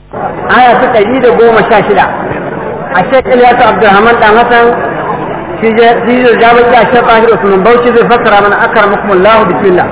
aya ta ɗari da goma sha shida a shekul ya ta abdulrahman ɗan hassan shi zai jabar da shi tahir usman bauchi zai fassara mana akar mukumullahu bismillah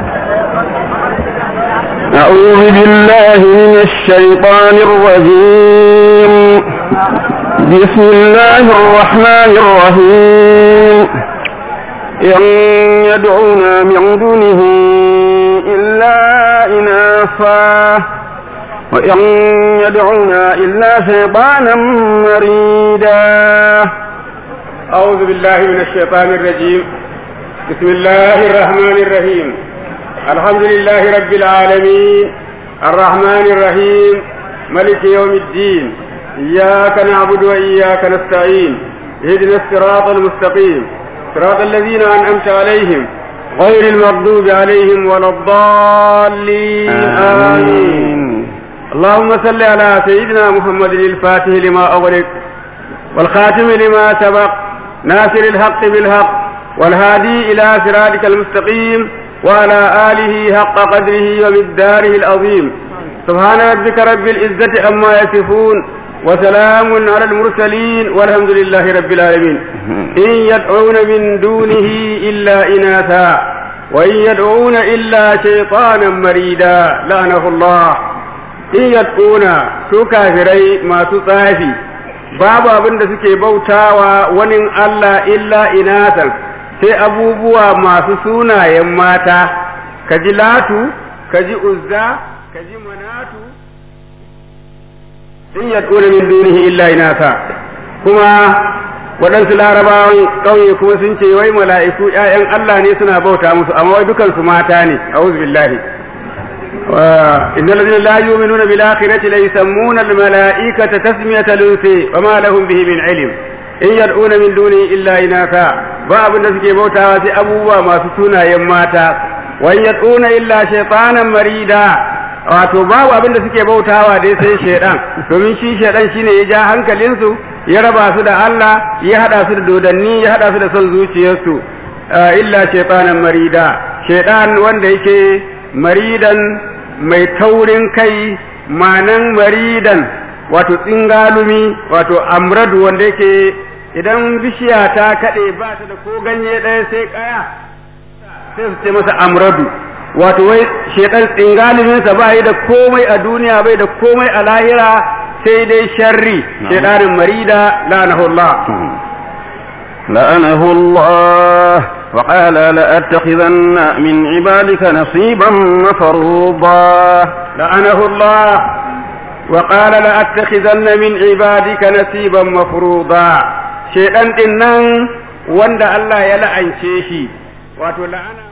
أعوذ بالله من الشيطان الرجيم بسم الله الرحمن الرحيم إن يدعون من دونه إلا إناثا وإن يدعون إلا شيطانا مريدا أعوذ بالله من الشيطان الرجيم بسم الله الرحمن الرحيم الحمد لله رب العالمين الرحمن الرحيم ملك يوم الدين إياك نعبد وإياك نستعين اهدنا الصراط المستقيم صراط الذين أنعمت عليهم غير المغضوب عليهم ولا الضالين آمين اللهم صل على سيدنا محمد الفاتح لما أغلق والخاتم لما سبق ناصر الحق بالحق والهادي إلى صراطك المستقيم وعلى آله حق قدره ومقداره العظيم سبحان ربك رب العزة عما يصفون وسلام على المرسلين والحمد لله رب العالمين إن يدعون من دونه إلا إناثا وإن يدعون إلا شيطانا مريدا لعنه الله إن يدعون سو كافري ما تصافي babu abin da suke bautawa wani Allah illa inatan sai abubuwa masu sunayen mata ka ji latu ka ji uzza ka ji manatu in yad'una min dunihi illa inasa kuma waɗansu larabawan ƙauye kuma sun ce wai mala'iku ‘ya'yan Allah ne suna bauta musu amma wai dukansu mata ne a'udhu billahi إن الذين لا يؤمنون بالآخرة ليسمون الملائكة تسمية الأنثى وما لهم به من علم إن يدعون من دونه إلا إناثا باب الناس موتا في أبوه ما سسونا يماتا وإن يدعون إلا شيطانا مريدا wato babu abin da suke bautawa dai sai shaidan domin shi shaidan shine ya ja hankalinsu ya raba su da Allah ya hada su da dodanni ya hada su da son zuciyarsu illa shaytanan marida shaidan wanda yake maridan mai taurin kai manan maridan wato tsingalumi wato amradu wanda yake idan bishiya ta kaɗe ba ta da ko ganye ɗaya sai ƙaya sai su ce masa amradu wato wai shedan tsingaluminsa ba yi da komai a duniya bai da komai a lahira sai dai sharri shedanin marida la'anahullah لأنه الله وقال لأتخذن من عبادك نصيبا مفروضا لعنه الله وقال لأتخذن من عبادك نصيبا مفروضا شيطان دينن وند الله يلعن شيشي wato la'ana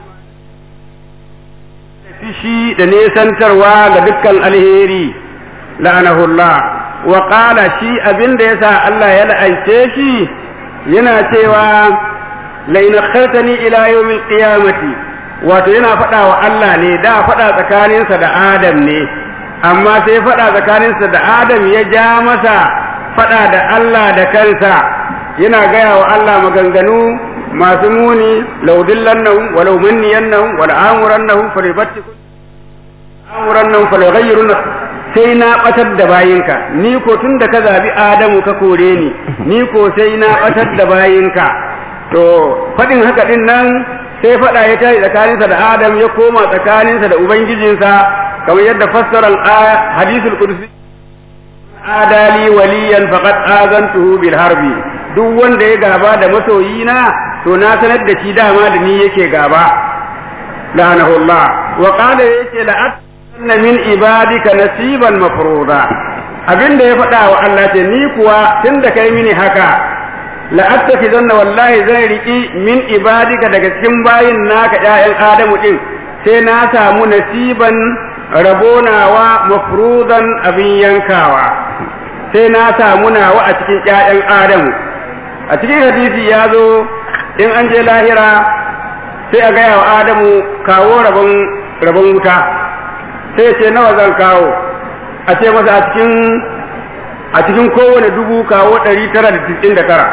fishi da nesantarwa ga dukkan alheri la'anahullah wa qala shi abinda yasa Allah ya la'ance shi yana cewa lain khartani ila yawmil qiyamati wato yana faɗa wa Allah ne da faɗa tsakaninsa da Adam ne amma sai faɗa tsakaninsa da Adam ya ja masa faɗa da Allah da kansa yana gaya wa Allah maganganu masu muni laudillannahum walau manniyannahum wal amurannahum falibatikum amurannahum falaghayyirun sai na batar da bayinka ni ko tun da ka zabi Adamu ka kore ni ni ko sai na batar da bayinka to faɗin haka din nan sai faɗa ya tashi tsakaninsa da Adam ya koma tsakaninsa da Ubangijinsa kamar yadda fassarar hadisul qudsi adali waliyan faqad azantuhu bil harbi duk wanda ya gaba da masoyina to na sanar da shi dama da ni yake gaba la'anahu Allah wa qala yake la'at min ibadika nasiban mafruda abinda ya faɗa wa Allah ce ni kuwa tunda kai mini haka la'attafizanna wallahi zan riki min ibadika daga cikin bayin naka ƴaƴan Adamu din sai na samu nasiban rabonawa mafrudan abin yankawa sai na samu nawa a cikin ƴaƴan Adamu a cikin hadisi ya zo in an je lahira sai a gaya wa Adamu kawo rabon rabon wuta sai ce nawa zan kawo a ce masa a cikin a cikin kowane dubu kawo ɗari tara da tisin da tara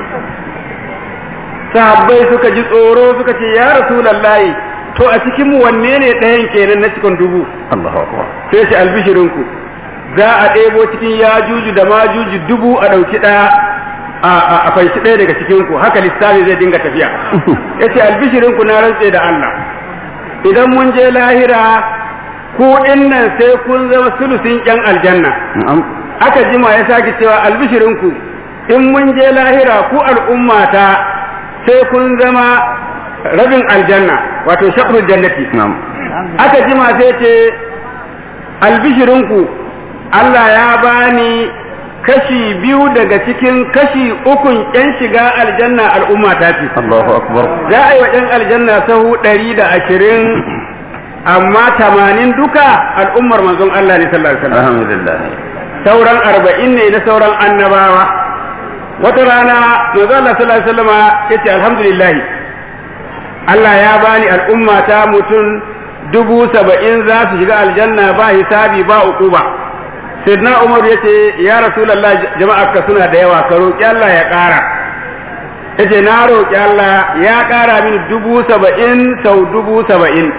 sahabbai suka ji tsoro suka ce ya rasulallahi to a cikin mu wanne ne ɗayan kenan na cikin dubu Allahu akbar sai ce albishirinku za a ɗebo cikin yajuju da majuju dubu a ɗauki ɗaya a fanshi ɗaya daga cikin ku haka lissafi zai dinga tafiya yace albishirin ku na rantse da Allah idan mun je lahira ku nan sai kun zama sulusin ƴan aljanna aka jima ya sake cewa albishirin ku in mun je lahira ku al'ummata sai kun zama rabin aljanna wato shakrul jannati aka jima sai ce albishirinku Allah ya bani kashi biyu daga cikin kashi ukun yan shiga aljanna al'umma ta ce Allahu akbar za a yi wa yan aljanna sahu ɗari da ashirin amma tamanin duka al'ummar manzon Allah ne sallallahu alaihi wasallam alhamdulillah sauran arba'in ne na sauran annabawa wata rana manzo Allah sallallahu alaihi wasallam yace alhamdulillah Allah ya bani al'umma ta mutum dubu saba'in za su shiga aljanna ba hisabi ba uquba sayyidina Umar yace ya rasulullah jama'a ka suna da yawa ka roki Allah ya ƙara yace na roki Allah ya ƙara mini dubu saba'in sau dubu saba'in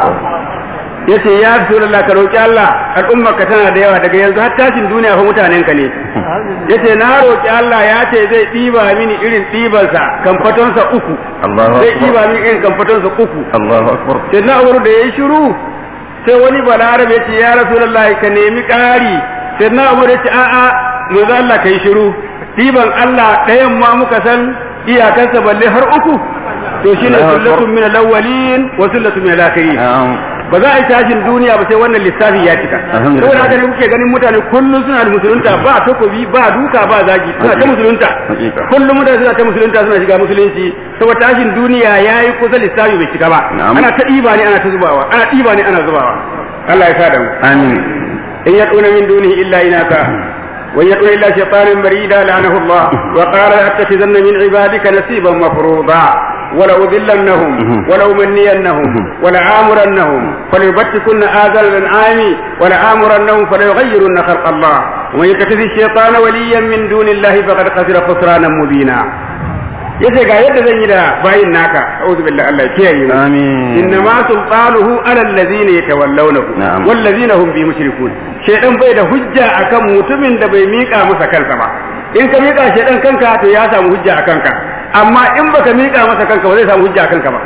yace ya rasulullah ka roki Allah al'umma ka tana da yawa daga yanzu har tashin duniya fa mutanen ka ne yace na roki Allah ya ce zai ɗiba mini irin ɗibansa kamfatonsa uku Allahu zai akbar ɗiba mini irin kamfatonsa uku Allahu akbar sai na umaru da yayi shiru sai wani balarabe ya ce ya rasulullahi ka nemi ƙari sai na umaru ya ce a'a manzo Allah kai shiru ɗiban Allah ɗayan ma muka san iyakansa balle har uku to shine Allahu akbar. sullatun min al-awwalin wa sullatun min al-akhirin Na'am. ba za a yi tashin duniya ba sai wannan lissafi ya cika Alhamdulillah. saboda haka ne kuke ganin mutane kullum suna da musulunta ba takobi ba duka ba zagi suna ta musulunta Hakika. kullum mutane suna ta musulunta suna shiga musulunci saboda tashin duniya yayi kusa lissafi bai cika ba Na'am. ana ta ɗiba ne ana ta zubawa ana ɗiba ne ana zubawa Allah ya sa da mu amin إن يدعون من دونه إلا إناثا وإن يدعون إلا شيطانا مريدا لعنه الله وقال لأتخذن من عبادك نصيبا مفروضا ولأذلنهم ولأمنينهم ولآمرنهم فليبتكن آذان الأنعام ولآمرنهم فليغيرن خلق الله ومن يتخذ الشيطان وليا من دون الله فقد خسر خسرانا مبينا yace ga yadda zan yi da bayin naka a'udhu billahi Allah ya kiyaye mu amin إنما سلطانه على الذين يتولونه نعم. والذين هم به مشركون شيطان bai da hujja akan mutumin da bai mika masa kansa ba in ka mika shaidan kanka to ya samu hujja a kanka amma in baka mika masa kanka ba zai samu hujja a kanka ba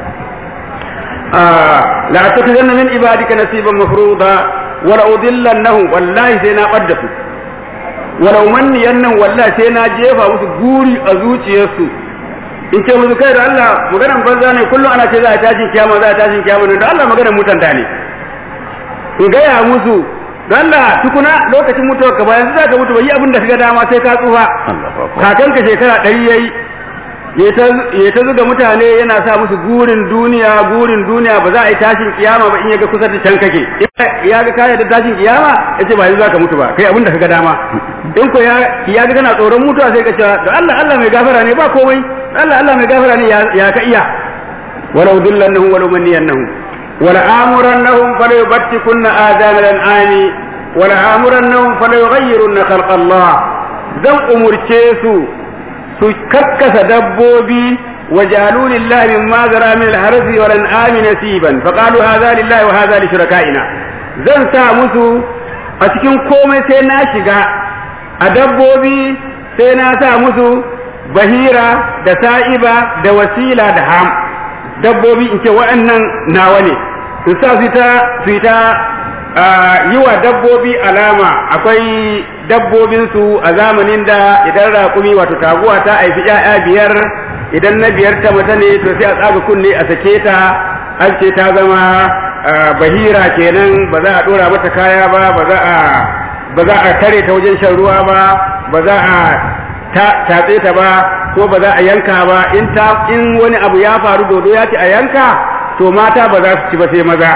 la attakhizanna min ibadika nasiban mafruḍa wa la udillannahum wallahi sai na badda su wa la umanniyannahum wallahi sai na jefa musu guri a zuciyarsu in ce musu kai da Allah maganar banza ne kullum ana ce za a tashin kiyama za a tashin kiyama ne da Allah maganar mutan da ne in gaya musu da Allah tukuna lokacin mutuwar ka bayan za ka mutu bai yi abin da kaga dama sai ka tsufa Allahu akbar kakanka shekara ɗari yayi ya ta zuga mutane yana sa musu gurin duniya gurin duniya ba za a yi tashin kiyama ba in ya ga kusa da can kake ya ga kaya da tashin kiyama ya ce ba yanzu za ka mutu ba kai abin da kaga dama in ko ya ya ga kana tsoron mutuwa sai ka ce da Allah Allah mai gafara ne ba komai Allah Allah mai gafara ne ya- ya ka iya walau dillannahum walau manniyannahum wala amurannahum fala yubattikunna adana al-an'ami wala amurannahum fala yughayyirunna khalqa Allah zan umurce su su kakkasa dabbobi وجعلوا لله مما ذرى من الحرث والانعام نسيبا فقالوا هذا لله وهذا لشركائنا zan sa musu a cikin komai sai na shiga a dabbobi sai na sa musu bahira da sa'iba da wasila da ham dabbobi in ce waɗannan nawa ne su sa su ta su ta yi wa dabbobi alama akwai dabbobinsu a zamanin da idan raƙumi wato taguwa ta haifi ‘ya'ya biyar idan na biyar ta mata ne to sai a tsaga kunne a sake ta an ce ta zama bahira kenan ba za a ɗora mata kaya ba ba za a ba za a tare ta wajen shan ruwa ba ba za a tatse ta ba ko ba za a yanka ba in ta in wani abu ya faru dodo ya ce a yanka to mata ba za su ci ba sai maza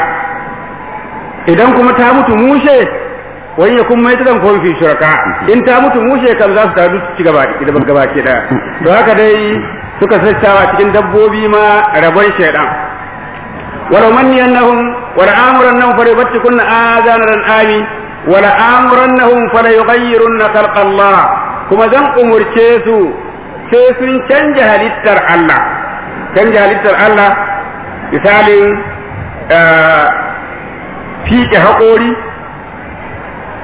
idan kuma ta mutu mushe wani ya kuma mai zan kofi shuraka in ta mutu mushe kam za su taru su ci gaba da gaba ke da to haka dai suka sassawa cikin dabbobi ma rabon shaidan wala manniyannahum wala amurannahum fa yubattikunna azanan ami wala amurannahum fa la yughayyirunna khalqa Allah kuma zan umurce su sai sun canja halittar Allah canja halittar Allah misalin fiƙe haƙori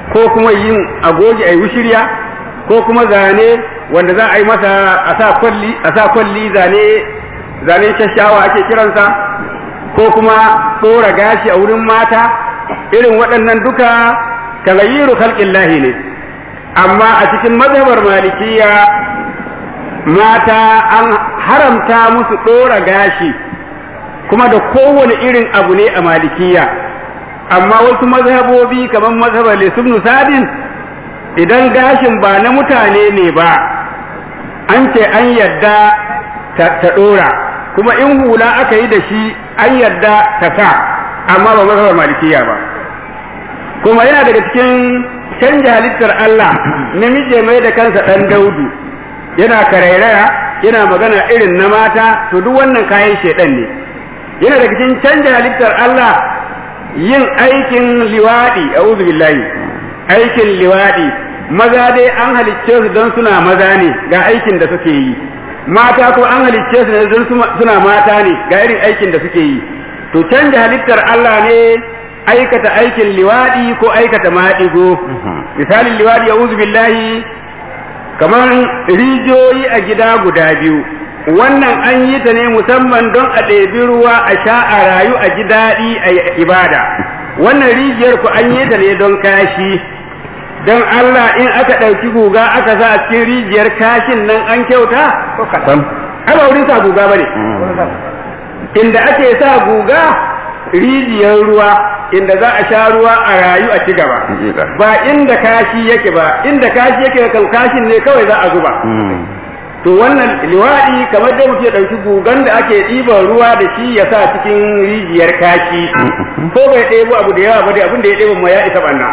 ko kuma yin agogi ai wushirya ko kuma zane wanda za a yi masa a sa kwalli a sa kwalli zane zane shashawa ake kiransa ko kuma ɗora gashi a wurin mata irin waɗannan duka tagayyiru khalqillahi ne amma a cikin mazhabar malikiya mata an haramta musu ɗora gashi kuma da kowane irin abu ne a malikiya amma wasu mazhabobi kamar mazhabar lisubnu sadin idan gashin ba na mutane ne ba an ce an yadda ta ɗora kuma in hula aka yi da shi an yadda ta sa amma ba mazhabar malikiya ba kuma yana daga cikin canja halittar Allah namiji mai da kansa ɗan daudu yana karairaya yana magana irin na mata to duk wannan kayan shedan ne yana daga cikin canja halittar Allah yin aikin liwadi a'udhu billahi aikin liwadi maza dai an halicce su don suna maza ne ga aikin da suke yi mata ko an halicce su don suna mata ne ga irin aikin da suke yi to canja halittar Allah ne aikata aikin liwadi ko aikata maɗigo misalin liwadi a'udhu billahi kamar rijiyoyi a gida guda biyu wannan an yi ta ne musamman don a ɗebi ruwa a sha a rayu a ji daɗi a ibada wannan rijiyar ku an yi ta ne don kashi don Allah in aka ɗauki guga aka sa a cikin rijiyar kashin nan an kyauta? ai ba wurin sa guga ba ne inda ake sa guga rijiyar ruwa inda za a sha ruwa a rayu a ci gaba ba inda kashi yake ba inda kashi yake kan kashin ne kawai za a zuba to wannan liwaɗi kamar da muke ɗauki gugan da ake ɗiban ruwa da shi ya sa cikin rijiyar kashi ko bai ɗebo abu da yawa ba dai abin da ya ɗebo ma ya isa banna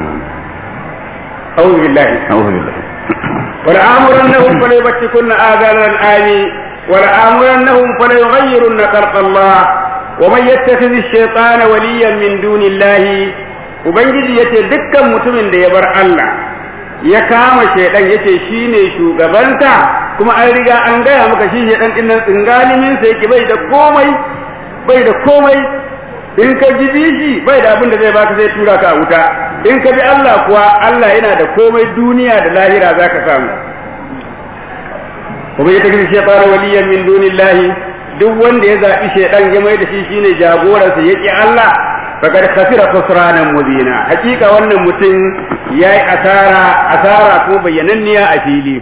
أعوذ بالله أعوذ بالله ولآمرنهم فليبتكن آذان الآن ولآمرنهم فليغيرن خلق الله ومن يتخذ الشيطان وليا من دون الله ubangiji yace dukkan mutumin da ya bar Allah ya kama shaidan yace shine shugabanta kuma an riga an gaya maka shi shaidan din nan tsingalimin sa yake bai da komai bai da komai in ka ji bishi bai da abin da zai baka zai tura ka a wuta in ka bi Allah kuwa Allah yana da komai duniya da lahira zaka samu kuma ya tafi shaytan waliyan min dunillahi duk wanda ya zaɓi shaidan ya mai da shi shine jagoransa ya ƙi Allah fakad khasira khusranan mubina hakika wannan mutum yayi asara asara ko bayyananniya a fili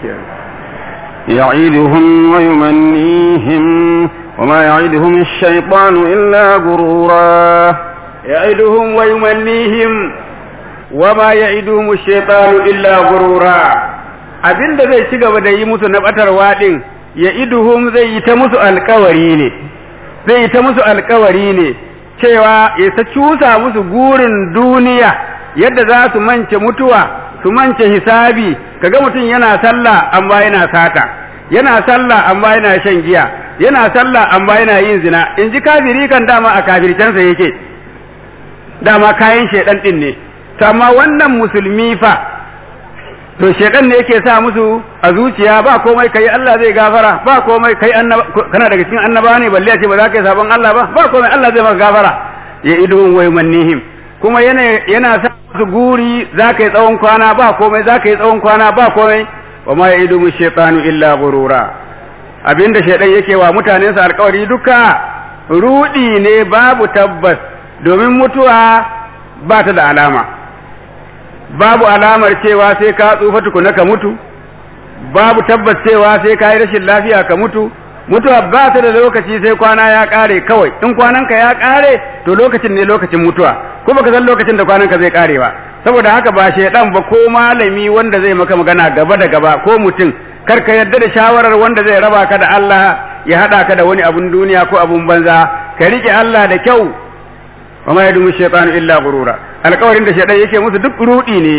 يعيدهم ويمنيهم وما يعيدهم الشيطان إلا غرورا يعيدهم ويمنيهم وما يعيدهم الشيطان إلا غرورا abinda zai ci gaba da yi musu na batarwa din ya iduhum zai yi ta musu alkawari ne zai yi ta musu alkawari ne cewa ya ta cusa musu gurin duniya yadda za su mance mutuwa su mance hisabi kaga mutum yana sallah amma yana sata yana sallah amma yana shan giya yana sallah amma yana yin zina in ji kafiri kan dama a kafircensa yake dama kayan shedan din ne to amma wannan musulmi fa to shedan ne yake sa musu a zuciya ba komai kai Allah zai gafara ba komai kai annaba kana daga cikin annaba ne balle a ce ba za ka yi sabon Allah ba ba komai Allah zai maka gafara ya idun wai mannihim kuma yana yana sa musu guri za ka yi tsawon kwana ba komai za ka yi tsawon kwana ba komai wa ma ya'idu mu shaytanu illa ghurura abinda shaydan yake wa mutanensa alkawari duka rudi ne babu tabbas domin mutuwa ba ta da alama babu alamar cewa sai ka tsufa tukuna ka mutu babu tabbas cewa sai ka yi rashin lafiya ka mutu mutuwa ba ta da lokaci sai kwana ya kare kawai in kwananka ya kare to lokacin ne lokacin mutuwa ko baka san lokacin da kwananka zai kare ba saboda haka ba shaidan ba ko malami wanda zai maka magana gaba da gaba ko mutum kar ka yarda da shawarar wanda zai raba ka da Allah ya hada ka da wani abun duniya ko abun banza ka rike Allah da kyau wa ma yadumu shaytanu illa gurura alƙawarin da shaidan yake musu duk rudi ne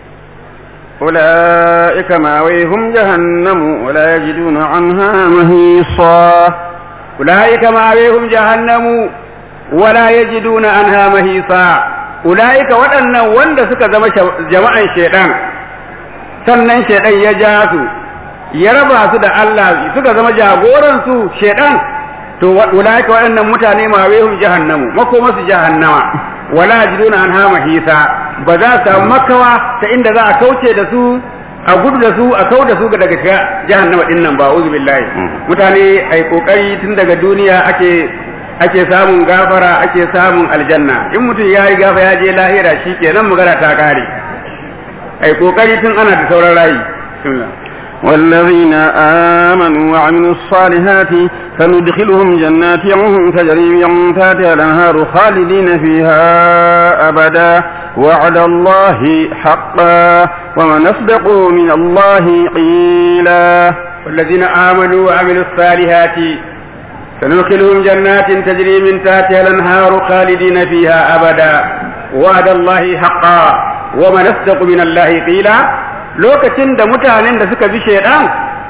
أولئك ماويهم جهنم ولا يجدون عنها مهيصا أولئك ماويهم جهنم ولا يجدون عنها مهيصا أولئك waɗannan wanda suka zama jama'an shaidan sannan shaidan ya ja su ya raba su da Allah suka zama jagoran su shaidan to ulaika waɗannan mutane mawehum jahannamu makoma su jahannama wala yajiduna anha mahisa ba za su samu makawa ta inda za a kauce da su a gudu da su a kau da su daga shiga jahannama din nan ba uzu billahi mutane ai kokari tun daga duniya ake ake samun gafara ake samun aljanna in mutum ya yi gafa ya je lahira shikenan magana ta kare ai kokari tun ana da sauran rayi bismillah والذين آمنوا وعملوا الصالحات فندخلهم جنات تجري من تحتها الأنهار خالدين فيها أبدا وعد الله حقا ومن أصدق من الله قيلا والذين آمنوا وعملوا الصالحات سندخلهم جنات تجري من تحتها الأنهار خالدين فيها أبدا وعد الله حقا ومن أصدق من الله قيلا lokacin da mutanen da suka bi shaidan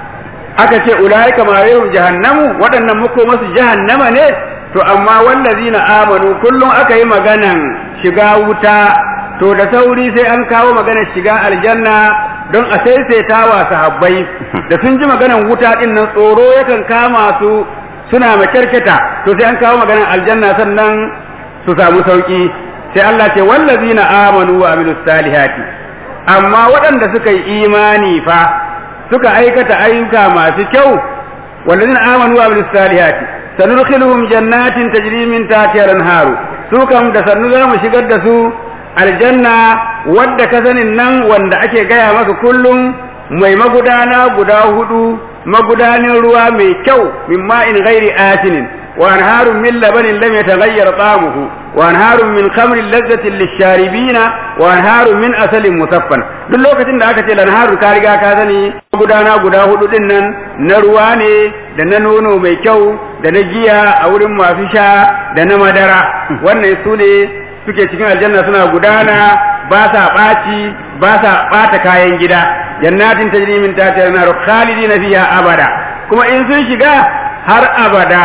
aka ce ulaika ma yahum jahannamu waɗannan muko masu jahannama ne to amma wallazina amanu kullum aka yi maganan shiga wuta to da sauri sai an kawo maganar shiga aljanna don a saisaita wa sahabbai da sun ji maganan wuta din nan tsoro yakan kama su suna makyarketa to sai an kawo maganar aljanna sannan su samu sauki sai Allah ce wallazina amanu wa amilus salihati amma waɗanda suka yi imani fa suka aikata ayyuka masu kyau wallazina amanu wa amilus salihati sanudkhiluhum jannatin tajri min tahtiha al-anharu su kam da sannu za mu shigar da su aljanna wadda ka sanin nan wanda ake gaya maka kullum mai magudana guda hudu magudanin ruwa mai kyau min ma'in ghairi asinin wa anharun min labanin lam yataghayyar ta'amuhu wa anharun min khamrin lazzatin lisharibina wa anharun min asalin musaffan duk lokacin da aka ce lanharu ka riga ka sani magudana guda hudu din nan na ruwa ne da na nono mai kyau da na giya a wurin masu sha da na madara wannan su ne suke cikin aljanna suna gudana ba sa ɓaci ba sa ɓata kayan gida jannatin tajri min tahtiha an-nar khalidina fiha abada kuma in sun shiga har abada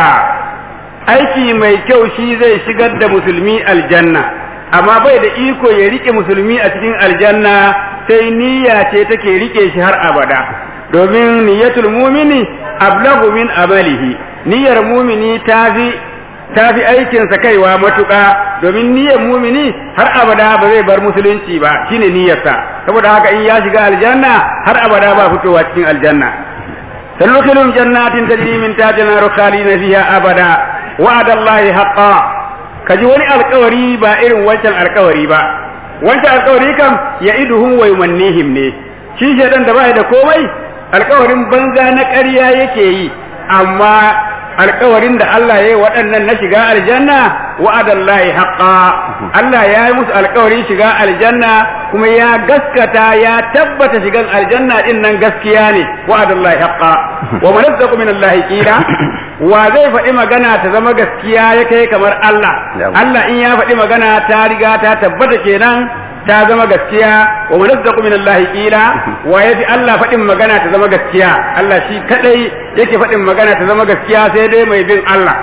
aiki mai kyau shi zai shigar da musulmi aljanna amma bai da iko ya rike musulmi a cikin aljanna sai niyya ce take rike shi har abada domin niyyatul mumini ablagu min amalihi niyyar mumini tafi ta fi aikinsa kaiwa matuƙa domin niyyar mumini har abada ba zai bar musulunci ba shine niyyarsa saboda haka in ya shiga aljanna har abada ba fitowa cikin aljanna sanukilum jannatin tajri min tahtiha khalidina fiha abada wa'adallahi haqqan kaji wani alƙawari ba irin wancan alƙawari ba wancan alƙawari kam ya iduhum wa yumannihim ne shi shedan da bai da komai alƙawarin banza na ƙarya yake yi amma alkawarin da Allah ya yi waɗannan na shiga aljanna wa'adallahi haqqa Allah ya yi musu alkawarin shiga aljanna kuma ya gaskata ya tabbata shigan aljanna din nan gaskiya ne wa'adallahi haqqa wa man yattaqu min Allah qila wa zai faɗi magana ta zama gaskiya ya kai kamar Allah Allah in ya faɗi magana ta riga ta tabbata kenan ta zama gaskiya wa man yattaqu min Allah qila wa yafi Allah faɗin magana ta zama gaskiya Allah shi kadai yake faɗin magana ta zama gaskiya sai dai mai bin Allah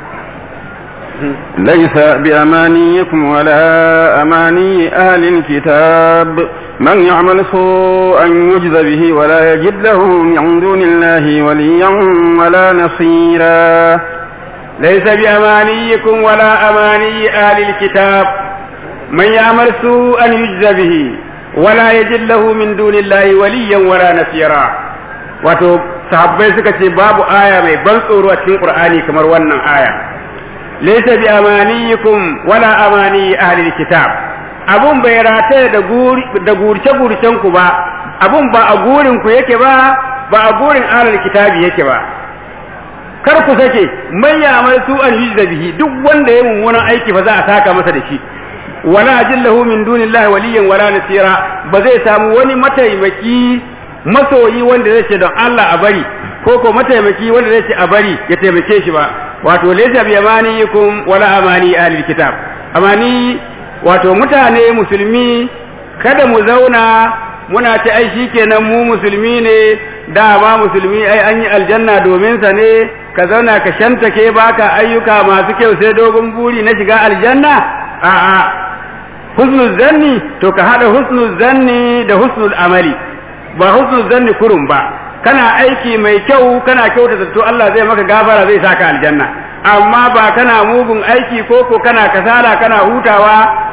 ليس بأمانيكم ولا أماني أهل الكتاب من يعمل سوءا يجز به ولا يجد له من دون الله وليا ولا نصيرا ليس بأمانيكم ولا أماني أهل الكتاب من يعمل سوءا يجز به ولا يجد له من دون الله وليا ولا نصيرا wato sahabbai suka ce babu aya mai ban tsoro a cikin qur'ani kamar wannan aya laysa bi amaniyikum wala amani ahli kitab abun bai rataya da guri da gurce gurcen ku ba abun ba a gurin ku yake ba ba a gurin ahli kitabi yake ba kar ku sake man ya'mal su'an yujza bihi duk wanda ya mummunan aiki fa za a saka masa da shi wala jillahu min dunillahi waliyan wala nasira ba zai samu wani mataimaki masoyi wanda zai ce don Allah a bari ko ko mataimaki wanda zai ce a bari ya taimake shi ba wato laysa bi amaniyikum wala amani ahlil kitab amani wato mutane musulmi kada mu zauna muna ta ai shikenan mu musulmi ne dama musulmi ai an yi aljanna domin sa ne ka zauna ka shantake baka ayyuka masu kyau sai dogon buri na shiga aljanna a'a husnul zanni to ka hada husnul zanni da husnul amali ba husnul zanni kurum ba kana aiki mai kyau kana kyautata to Allah zai maka gafara zai saka aljanna amma ba kana mugun aiki ko ko kana kasala kana hutawa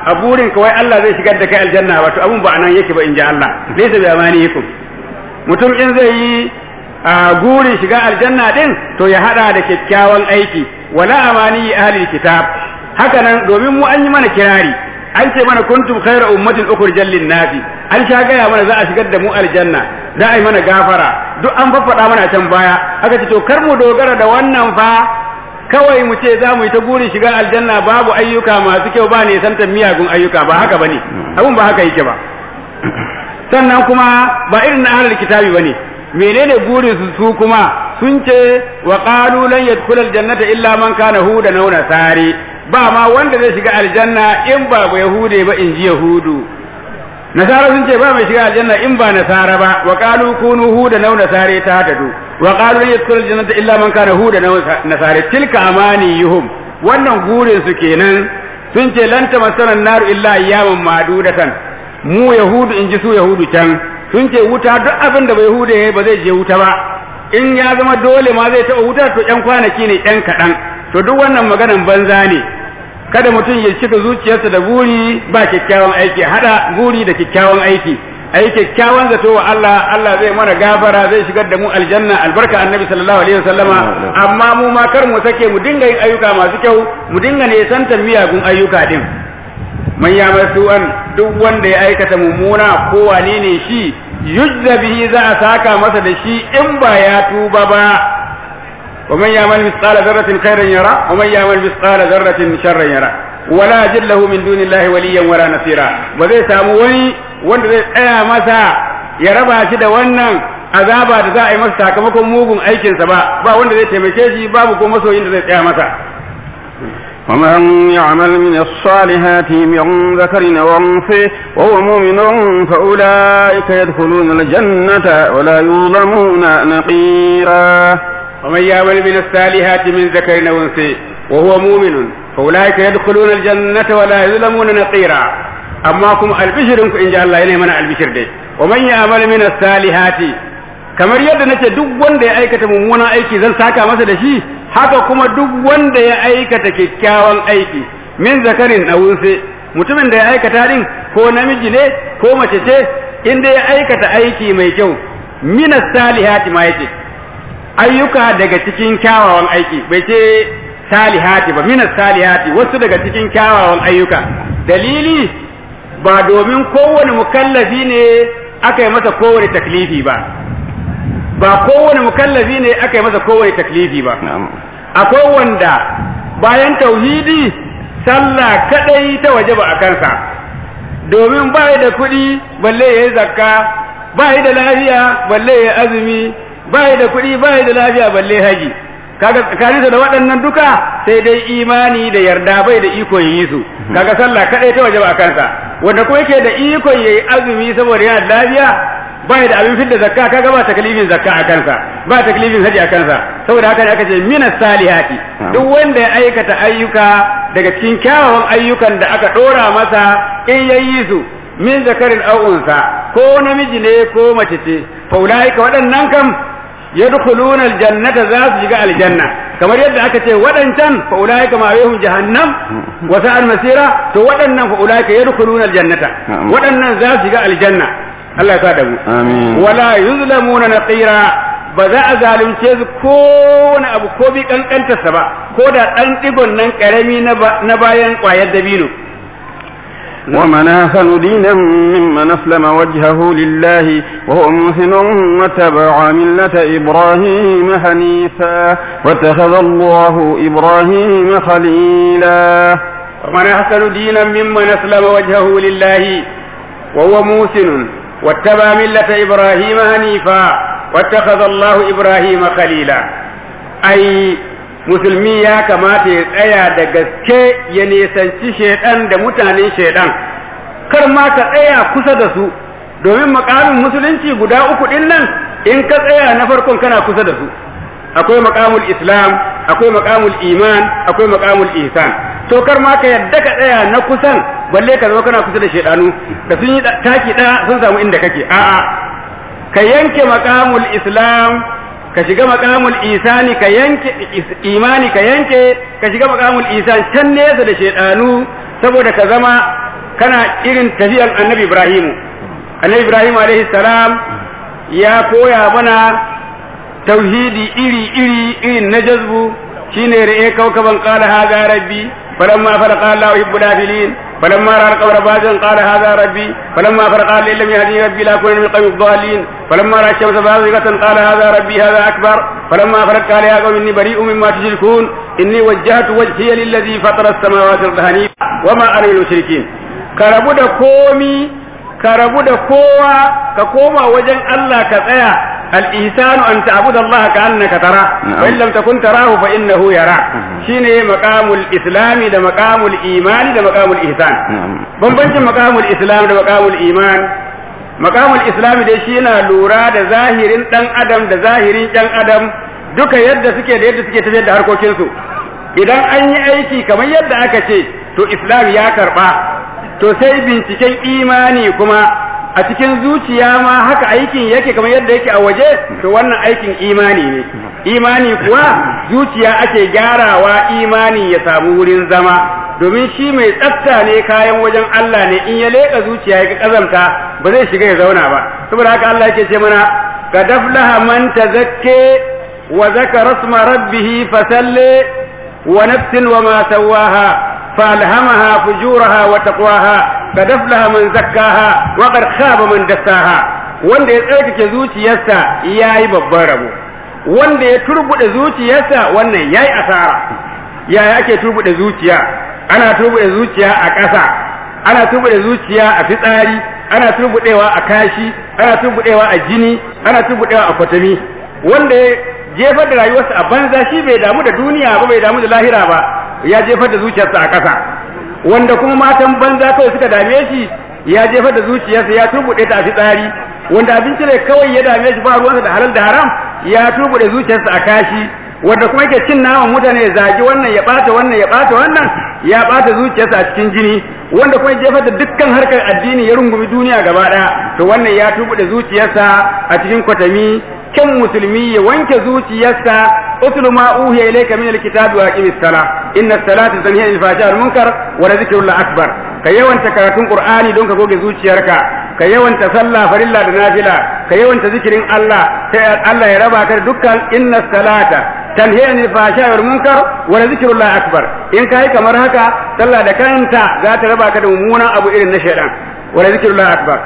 a burin kawai Allah zai shigar da kai aljanna wato abun ba anan yake ba in ji Allah laysa bi amaniyikum mutum in zai yi a gurin shiga aljanna din to ya hada da kyakkyawan aiki wala amani ahli kitab haka nan domin mu an yi mana kirari an ce mana kuntum khayra ummatin ukhrijal lin nasi an sha gaya mana za a shigar da mu aljanna za a yi mana gafara duk an faffada mana can baya aka ce to kar mu dogara da wannan fa kawai mu ce za mu yi ta gurin shiga aljanna babu ayyuka masu kyau ba ne santan miyagun ayyuka ba haka bane abun ba haka yake ba sannan kuma ba irin na ahlul kitabi bane menene burin su su kuma sun ce wa qalu lan yadkhul aljannata illa man kana hudan aw nasari ba ma wanda zai shiga aljanna in ba ba yahude ba in ji yahudu nasara sun ce ba mai shiga aljanna in ba nasara ba wa qalu kunu hudan aw nasari ta tadu wa qalu lan yadkhul aljannata illa man kana hudan aw nasari tilka amaniyuhum wannan burin su kenan sun ce lan tamassana an-nar illa ayyaman ma'dudatan mu yahudu in ji su yahudu can sun ce wuta duk abin da bai hude ba zai je wuta ba in ya zama dole ma zai taɓa wuta to ƴan kwanaki ne ƴan kaɗan to duk wannan maganan banza ne kada mutum ya cika zuciyarsa da buri ba kyakkyawan aiki hada buri da kyakkyawan aiki ayi kyakkyawan zato wa Allah Allah zai mana gafara zai shigar da mu aljanna albarka annabi sallallahu alaihi wasallama amma mu ma kar mu sake mu dinga yin ayyuka masu kyau mu dinga ne santan miyagun ayyuka din man ya an duk wanda ya aikata mummuna ko wane ne shi yujza bihi za a saka masa da shi in ba ya tuba ba wa man ya'mal mithqala dharratin khairan yara wa man ya'mal mithqala dharratin sharran yara wala yajid lahu min dunillahi waliyyan wala nasira ba zai samu wani wanda zai tsaya masa ya raba shi da wannan azaba da za a yi masa sakamakon mugun aikinsa ba ba wanda zai taimake shi babu ko masoyin da zai tsaya masa ومن يعمل من الصالحات من ذكر وانثى وهو مؤمن فأولئك يدخلون الجنة ولا يظلمون نقيرا ومن يعمل من الصالحات من ذكر وانثى وهو مؤمن فأولئك يدخلون الجنة ولا يظلمون نقيرا أما كم البشر إن جاء الله إليه من البشر دي ومن يعمل من الصالحات kamar yadda nace duk wanda ya aikata mummunan aiki zan saka masa da shi haka kuma duk wanda ya aikata kyakkyawan aiki min zakarin a wunse mutumin da ya aikata din ko namiji ne ko mace ce inda ya aikata aiki mai kyau minas salihati ma yake ayyuka daga cikin kyawawan aiki bai ce salihati ba minas salihati wasu daga cikin kyawawan ayyuka dalili ba domin kowane mukallafi ne aka yi masa kowane taklifi ba ba kowane mukallafi ne aka yi masa kowane taklifi ba akwai wanda bayan tauhidi sallah kadai ta waje ba a kansa domin ba da kuɗi balle ya yi zakka ba da lafiya balle ya azumi ba da kuɗi ba da lafiya balle haji kaga tsakaninsa da waɗannan duka sai dai imani da yarda bai da iko yi su kaga sallah kadai ta waje ba a kansa wanda kuma yake da iko yayi azumi saboda yana da lafiya ba da abin fidda zakka kaga ba taklifin zakka a kansa ba taklifin haji a kansa saboda haka ne aka ce minas salihati duk wanda ya aikata ayyuka daga cikin kyawawan ayyukan da aka dora masa in yayi su min zakarin aw unsa ko namiji ne ko mace ce fa ulaika waɗannan kam yadkhuluna aljannata za su shiga aljanna kamar yadda aka ce waɗancan fa ulaika ma yahum jahannam wa sa'al masira to waɗannan fa ulaika yadkhuluna aljannata waɗannan za su shiga aljanna Allah ya sa da mu Amin. wala yuzlamuna naqira ba za a zalunce su ko wani abu ko bi kankantarsa ba ko da ɗan ɗigon nan ƙarami na bayan ƙwayar dabino ومن أحسن دينا ممن أسلم وجهه لله وهو محسن واتبع ملة إبراهيم حنيفا واتخذ الله إبراهيم خليلا ومن أحسن دينا ممن أسلم وجهه لله وهو موسن واتبع ملة إبراهيم حنيفا واتخذ الله إبراهيم خليلا أي musulmi ya kamata ya tsaya da gaske ya nisanci shaidan da mutanen shaidan kar ma ka tsaya kusa da su domin makamin musulunci guda uku din nan in ka tsaya na farkon kana kusa da su akwai makamul islam akwai makamul iman akwai makamul ihsan to kar ma ka yadda ka tsaya na kusan balle ka zama kana kusa da shaidanu da sun yi taki da sun samu inda kake a'a ka yanke makamul islam ka shiga makamul isani ka yanke imani ka yanke ka shiga makamul isan can nesa da shaidanu saboda ka zama kana irin tafiyar annabi ibrahimu annabi ibrahim alaihi salam ya koya mana tauhidi iri iri irin na jazbu shine ra'e kaukaban qala hadha rabbi falamma faraqa Allah yuhibbul afilin فلما راى القبر بازا قال هذا ربي فلما فرق قال ان لم يهدني ربي لا اكون من القوم الضالين فلما راى الشمس بازغه قال هذا ربي هذا اكبر فلما فرق قال يا قوم اني بريء مما تشركون اني وجهت وجهي للذي فطر السماوات والارض حنيفا وما انا من المشركين كربو da komi ka rabu da kowa ka koma wajen Allah ka tsaya al-ihsanu an ta'budu Allah ka annaka tara wa in lam takun tarahu fa innahu yara shine maqamul islami da maqamul imani da maqamul ihsan bambancin maqamul islam da maqamul iman maqamul islami dai shi yana lura da zahirin dan adam da zahirin dan adam duka yadda suke da yadda suke tafiyar da harkokinsu idan an yi aiki kamar yadda aka ce to islam ya karba to sai binciken imani kuma a cikin zuciya ma haka aikin yake kamar yadda yake a waje to wannan aikin imani ne imani kuwa zuciya ake gyarawa imani ya samu wurin zama domin shi mai tsafta ne kayan wajen Allah ne in ya leka zuciya ya kazamta ba zai shiga ya zauna ba saboda haka Allah yake ce mana ka daflaha man tazakke wa zakara isma rabbih fasalle wa nafsin wa ma sawaha فألهمها فجورها وتقواها قد أفلح من زكاها وقد خاب من دساها wanda ya tsarkake zuciyarsa ya yi babban rabo wanda ya turbuɗe zuciyarsa wannan ya yi asara yaya ake turbuɗe zuciya ana turbuɗe zuciya a ƙasa ana turbuɗe zuciya a fitsari ana turbuɗewa a kashi ana turbuɗewa a jini ana turbuɗewa a kwatami wanda ya jefar da rayuwarsa a banza shi bai damu da duniya ba bai damu da lahira ba ya jefar da zuciyarsa a ƙasa wanda kuma matan banza kawai suka dame shi ya jefar da zuciyarsa ya turbuɗe ta a fitsari wanda abinci ne kawai ya dame shi ba ruwansa da halal da haram ya turbuɗe zuciyarsa a kashi wanda kuma yake cin naman mutane ya zagi wannan ya ɓata wannan ya ɓata wannan ya ɓata zuciyarsa a cikin jini wanda kuma jefar da dukkan harkar addini ya rungumi duniya gaba ɗaya to wannan ya turbuɗe zuciyarsa a cikin kwatami kyan musulmi ya wanke zuciyarsa utlu ma uhiya ilayka min alkitabi wa aqimis sala inna salata tanhi anil fahsha'i wal munkar wa dhikrullahi akbar ka yawanta karatun qur'ani don ka goge zuciyarka ka yawanta sallah farilla da nafila ka yawanta zikirin Allah sai Allah ya raba ka dukkan inna salata tanhi anil fahsha'i wal munkar wa dhikrullahi akbar in kai kamar haka sallah da kanta za ta raba ka da mummunan abu irin na shaytan ولذكر الله أكبر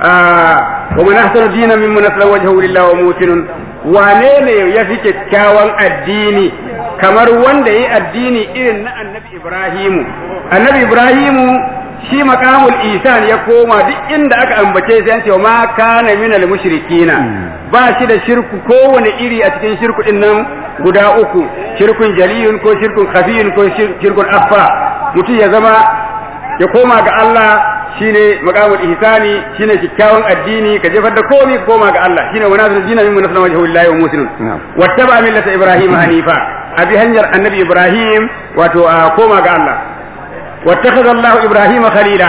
آه ومن أحسن دينا ممن أسلم وجهه لله وموسن wane ne ya fi kyakkyawan addini kamar wanda ya yi addini irin na annabi Ibrahimu annabi Ibrahimu shi makamul isan ya koma duk inda aka ambace sai an ce ma kana minal mushrikina ba shi da shirku kowane iri a cikin shirku din nan guda uku shirkun jaliyun ko shirkun khafiyun ko shirkun affa mutum ya zama ya koma ga Allah shine maqamul ihsani shine kikkiawan addini ka jefar da komai ka koma ga Allah shine wa nazar dina min nasna wajhu lillahi wa muslimin wattaba millata ibrahim hanifa abi hanyar annabi ibrahim wato a koma ga Allah wattakhadha Allah ibrahim khalila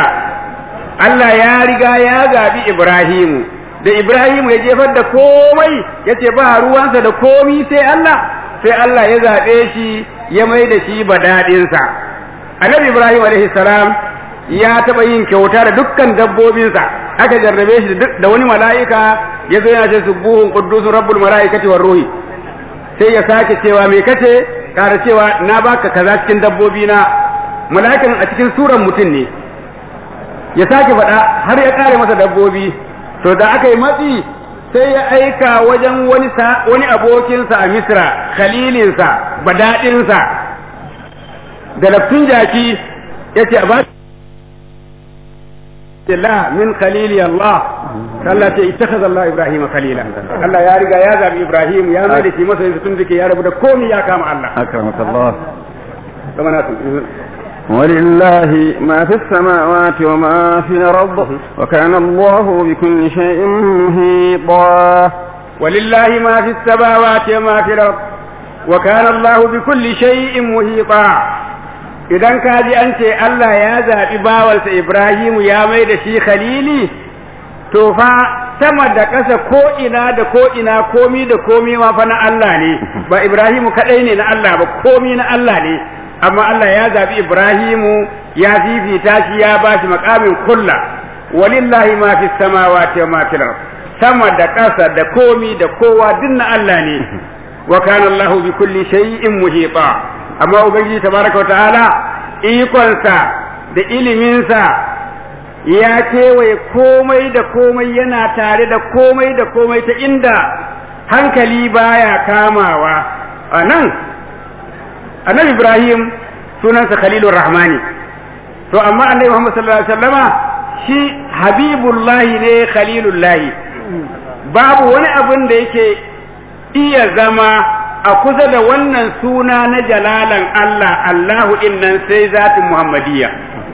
Allah ya riga ya zabi ibrahim da ibrahim ya jefar da komai yace ba ruwansa da komai sai Allah sai Allah ya zabe shi ya mai da shi badadinsa annabi ibrahim alaihi salam ya taɓa yin kyauta da dukkan dabbobinsa aka jarrabe shi da wani mala'ika ya zo yana ce subuhun quddusun rabbul mala'ikati war ruhi sai ya sake cewa me kace kara cewa na baka kaza cikin dabbobi na mala'ikan a cikin suran mutum ne ya sake faɗa har ya kare masa dabbobi to da aka yi matsi sai ya aika wajen wani wani abokinsa a misra khalilinsa badadinsa da laftun jaki ya ce a ba الله من خليل الله Allah ce ittakhadha Allah Ibrahim khalila Allah ya riga ya zabi Ibrahim ya mai da shi masa yanzu tun dake ya rabu da komai ya kama Allah أكرمك الله kama na ولله ما في السماوات وما في الأرض وكان الله بكل شيء محيطا ولله ما في السماوات وما في الأرض وكان الله بكل شيء محيطا idan ka ji an ce Allah ya zaɓi bawansa Ibrahimu ya mai da shi khalili to fa sama da ƙasa ko ina da ko ina komi da komi ma fa na Allah ne ba Ibrahimu kaɗai ne na Allah ba komi na Allah ne amma Allah ya zaɓi Ibrahimu ya fifita shi ya bashi makamin kulla walillahi ma fi samawati wa ma fil ard sama da ƙasa da komi da kowa dinna Allah ne wa kana Allah bi kulli shay'in muhita amma ubangiji tabaraka wa ta'ala ikonsa da iliminsa ya kewaye komai da komai yana tare da komai da komai ta inda hankali baya kamawa a nan annabi ibrahim sunansa khalilur rahmani to amma annabi muhammad sallallahu alaihi wasallama shi habibullahi ne khalilullahi babu wani abin da yake iya zama a kusa da wannan suna na jalalan Allah Allahu innan sai zatin Muhammadiyya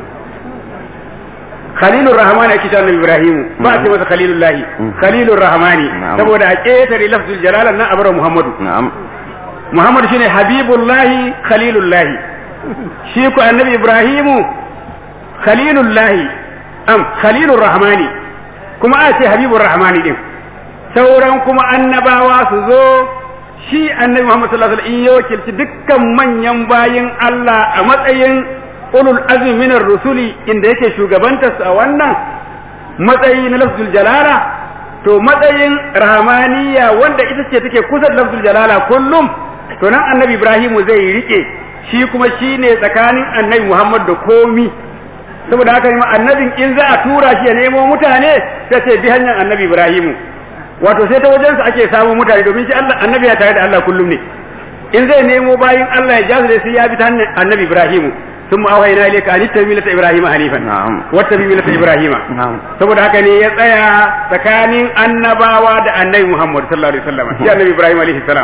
Khalilur Rahman ake cewa Ibrahim ba a ce masa Khalilullah Khalilur Rahmani saboda a ƙetare lafzul jalalan nan abar Muhammadu Muhammadu shine Habibullahi Khalilullahi shi ku annabi Ibrahimu Khalilullahi am Khalilur Rahmani kuma a ce Habibur Rahmani din sauran kuma annabawa su zo shi annabi Muhammad sallallahu alaihi wasallam in ya wakilci dukkan manyan bayin Allah a matsayin ulul azmi minar rusuli inda yake shugabantar a wannan matsayi na lafzul jalala to matsayin rahmaniya wanda ita ce take kusa da lafzul jalala kullum to nan annabi Ibrahim zai rike shi kuma shine tsakanin annabi Muhammad da komi saboda haka ma annabin in za a tura shi ya nemo mutane sai ce bi hanyar annabi Ibrahim wato sai ta wajensa ake samun mutane domin shi Allah annabi ya tare da Allah kullum ne in zai nemo bayin Allah ya jasu sai ya bi ta hanyar annabi Ibrahim ثم أوحينا إليك أن اتبع ملة إبراهيم حنيفا نعم واتبع ملة إبراهيم نعم saboda haka ne ya tsaya tsakanin annabawa da annabi Muhammad sallallahu alaihi wasallam shi annabi Ibrahim alaihi salam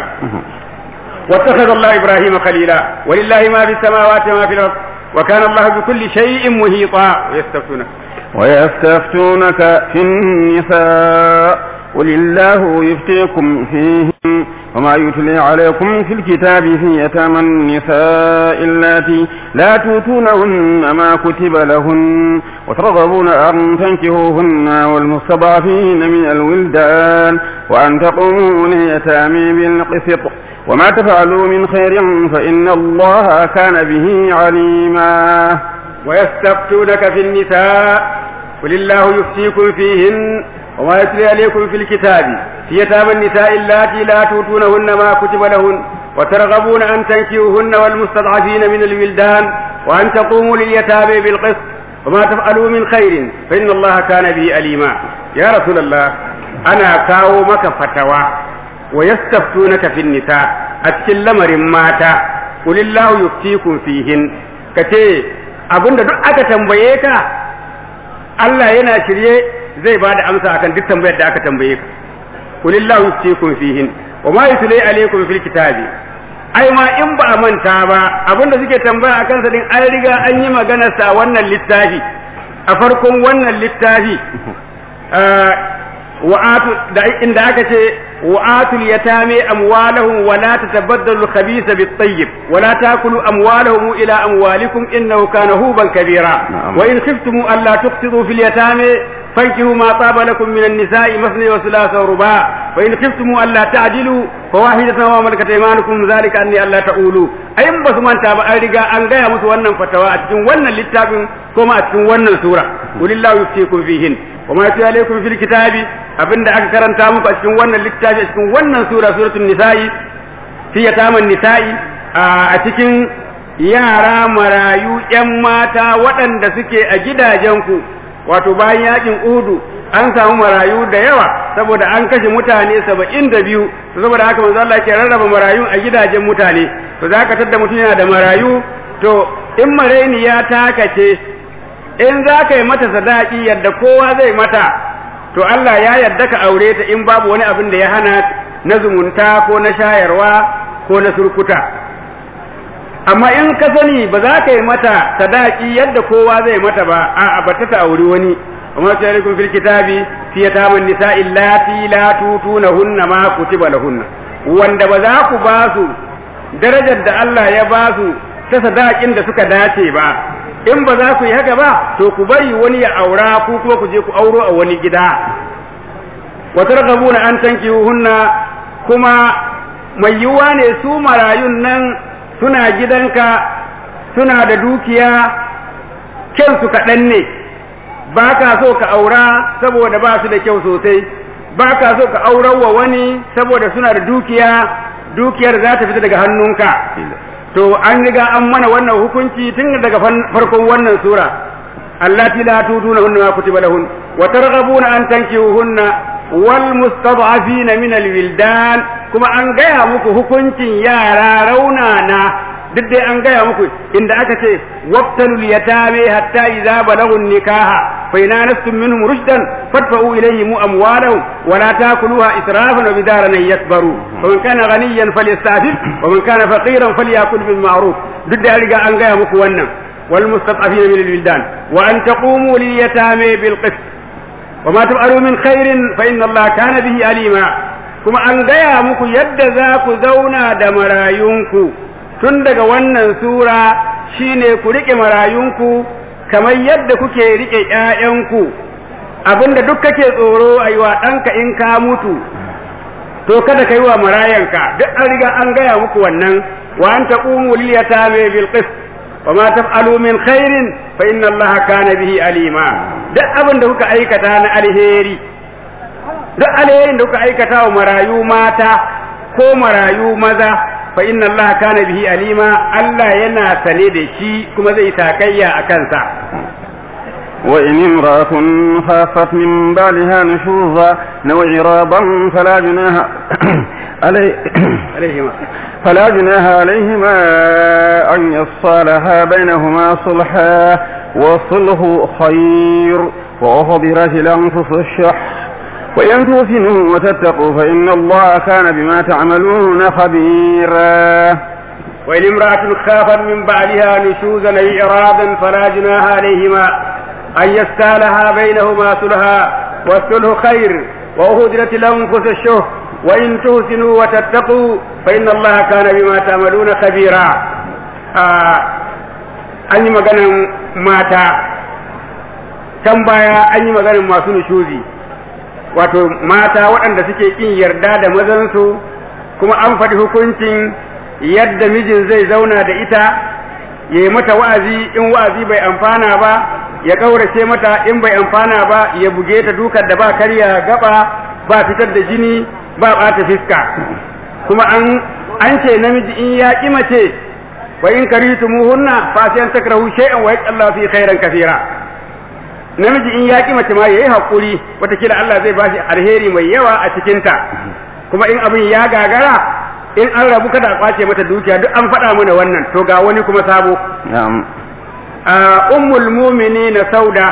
واتخذ الله إبراهيم خليلا ولله ما في السماوات وما في الأرض وكان الله بكل شيء محيطا ويستفتونك ويستفتونك في النساء قل الله يفتيكم فيهن وما يتلي عليكم في الكتاب في يتامى النساء اللاتي لا توتونهن ما كتب لهن وترغبون أن تنكهوهن والمستضعفين من الولدان وأن تقوموا ليتامى بالقسط وما تفعلوا من خير فإن الله كان به عليما ويستفتونك في النساء قل الله يفتيكم فيهن وما يتلي عليكم في الكتاب في يتامى النساء اللاتي لا توتونهن ما كتب لهن وترغبون أن تنكيوهن والمستضعفين من الولدان وأن تقوموا لليتامى بالقسط وما تفعلوا من خير فإن الله كان به أليما يا رسول الله أنا كاو مك فتوى ويستفتونك في النساء أتكل لمر ماتا قل الله يفتيكم فيهن كتي abinda duk aka tambaye ka Allah yana shirye zai ba da amsa akan duk tambayar da aka tambaye ka kulillahu yuftikum fihin wa ma yutli alaykum fil kitabi ai ma in ba a manta ba abinda suke tambaya akan sa din an riga an yi maganar sa wannan littafi a farkon wannan littafi wa'atu da inda aka ce wa'atul yatame amwalahum wa la tatabaddalu al-khabitha bit-tayyib wa la ta'kulu amwalahum ila amwalikum innahu kana huban kabira wa in khiftum alla tuqsidu fil yatame fankihu ma taba lakum min an-nisa'i mathna wa thulatha wa ruba' wa in khiftum alla ta'dilu fawahidatan wa malakat aymanukum dhalika anni alla ta'ulu ayin basu manta ba an riga an gaya musu wannan fatawa a cikin wannan littafin kuma a cikin wannan sura qulillahu yuftikum fihin wa ma yatlu alaykum fil kitabi abinda aka karanta muku a cikin wannan littafi a cikin wannan sura suratul nisa'i fi yataman nisa'i a cikin yara marayu yan mata waɗanda suke a gidajenku wato bayan yakin udu an samu marayu da yawa saboda an kashe mutane saba'in da biyu saboda haka manzo Allah ke rarraba marayu a gidajen mutane to za ka tadda mutum yana da marayu to in maraini ya takace in za ka yi mata sadaki yadda kowa zai mata to Allah ya yarda ka aure ta in babu wani abin da ya hana na zumunta ko na shayarwa ko na surkuta amma in ka sani ba za ka yi mata sadaki yadda kowa zai mata ba a bata ta auri wani amma ta alaikum fil kitabi fi yataman nisa'i allati la tutunahunna ma kutiba lahunna wanda ba za ku ba su darajar da Allah ya ba su ta sadakin da suka dace ba in ba za ku yi haka ba to ku bari wani ya aura ku kuma ku je ku auro a wani gida wa targhabuna an tankihunna kuma mai yiwuwa ne su marayun nan suna gidanka suna da dukiya kyansu kaɗan ne ba ka so ka aura saboda ba su da kyau sosai ba ka so ka aurar wa wani saboda suna da dukiya dukiyar za ta fita daga hannunka to an riga an mana wannan hukunci tun daga farkon wannan sura allati la tuduna hunna ma kutiba lahun wa targhabuna an tankihuhunna wal mustad'afina min al wildan kuma an gaya muku hukuncin yara raunana duk dai an gaya muku inda aka ce waqtalul yatame hatta idza balagun nikaha fa in anastum minhum rushdan fadfa'u ilayhim amwalahum wa la ta'kuluha israfan wa bidaran yakbaru wa man kana ghaniyan falyastafif wa man kana faqiran falyakul bil ma'ruf duk da riga an gaya muku wannan wal mustad'afina min al wildan wa an taqumu lil yatame bil qist wa ma taf'alu min khairin fa inna allaha kana bihi alima kuma an gaya muku yadda za ku zauna da marayunku tun daga wannan sura shine ku rike marayunku kamar yadda kuke rike ƴaƴanku abinda duk kake tsoro a yi wa ɗanka in ka mutu to kada ka yi wa marayanka duk an riga an gaya muku wannan wa an taqumu lil yatame bil qist wa ma taf'alu min khairin fa inna allaha kana bihi alima duk abin da kuka aikata na alheri duk alherin da kuka aikata wa marayu mata ko marayu maza fa inna allaha kana bihi alima Allah yana sane da shi kuma zai takayya a kansa وإن امرأة خافت من بالها نشوزا أو إعراضا فلا جناها علي عليهما فلا جناها عليهما أن يصالها بينهما صلحا والصلح خير وأحضرت الأنفس الشح وإن توسنوا وتتقوا فإن الله كان بما تعملون خبيرا وإن امرأة خافت من بعدها نشوزا أي إعراضا فلا جناها عليهما أن يستالها بينهما صلحا والصلح خير وأهدرت الأنفس الشح وإن تحسنوا وتتقوا فإن الله كان بما تعملون خبيرا آه an yi maganan mata can baya an yi maganan masu nushuzi wato mata waɗanda suke ƙin yarda da mazansu kuma an faɗi hukuncin yadda mijin zai zauna da ita ya yi mata wa'azi in wa'azi bai amfana ba ya ƙaurace mata in bai amfana ba ya buge ta dukar da ba karya gaba ba fitar da jini ba ɓata fiska kuma an an ce namiji in ya ƙi mace wa in karitumuhunna fa sai an takrahu shay'an wa yaqallahu fi khairan kathira namiji in ya ƙi mace ma yayi hakuri watakila Allah zai bashi alheri mai yawa a cikin ta kuma in abin ya gagara in an rabu kada a kwace mata dukiya duk an faɗa mana wannan to ga wani kuma sabo نعم ummul mu'minina sauda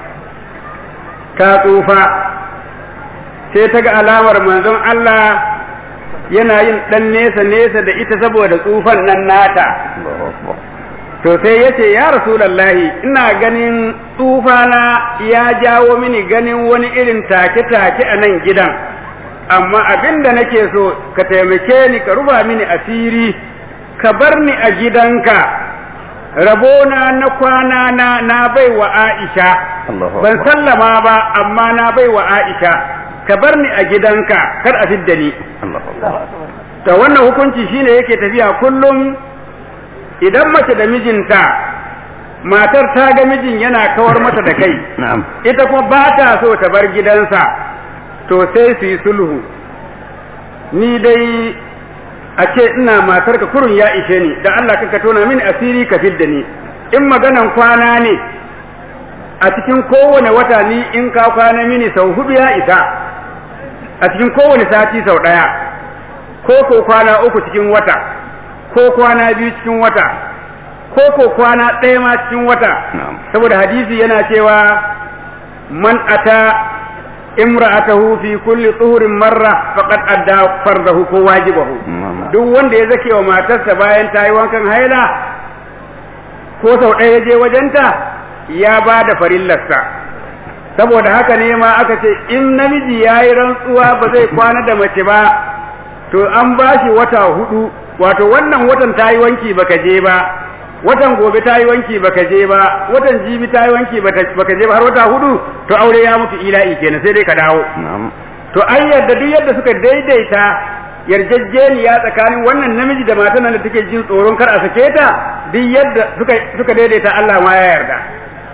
ta tsufa sai ta ga alamar manzon Allah yana yin dan nesa nesa da ita saboda tsufan nan nata to sai ya ce ya rasulallahi ina ganin tsufana ya jawo mini ganin wani irin take-take a nan gidan amma abin da nake so ka taimake ni ka rufa mini asiri ka bar ni a gidanka rabona na kwana na na bai wa Aisha Allahu ban Akbar. sallama ba amma na bai wa Aisha ka bar ni a gidanka kar a fidda ni to wannan hukunci shine yake tafiya kullum idan mace da mijinta matar ta ga mijin yana kawar mata da kai نعم ita kuma ba ta so ta bar gidansa to sai su yi sulhu ni dai a ce ina matar ka kurun ya ishe ni da Allah ka tona mini asiri ka fidda ni in maganan kwana ne a cikin kowane wata ni in ka kwana mini sau hudu ya isa a cikin kowane sati sau ɗaya ko ko kwana uku cikin wata ko kwana biyu cikin wata ko ko kwana ɗaya ma cikin wata نعم saboda hadisi yana cewa man ata imra'atahu fi kulli tuhurin marra faqad adda fardahu ko wajibahu نعم duk wanda ya zake wa matarsa bayan ta yi wankan haila ko sau ɗaya ya je wajenta ya ba da farillarsa saboda haka ne ma aka ce in namiji ya yi rantsuwa ba zai kwana da mace ba to an ba shi wata hudu wato wannan watan ta yi wanki baka je ba watan gobe ta yi wanki baka je ba watan jibi ta yi wanki bata- baka je ba har wata hudu to aure ya mutu ila'i kenan sai dai ka dawo نعم to an yarda duk yadda suka daidaita yarjejeniya tsakanin wannan namiji da matan nan da take jin tsoron kar a sake ta duk yadda suka suka daidaita Allah ma ya yarda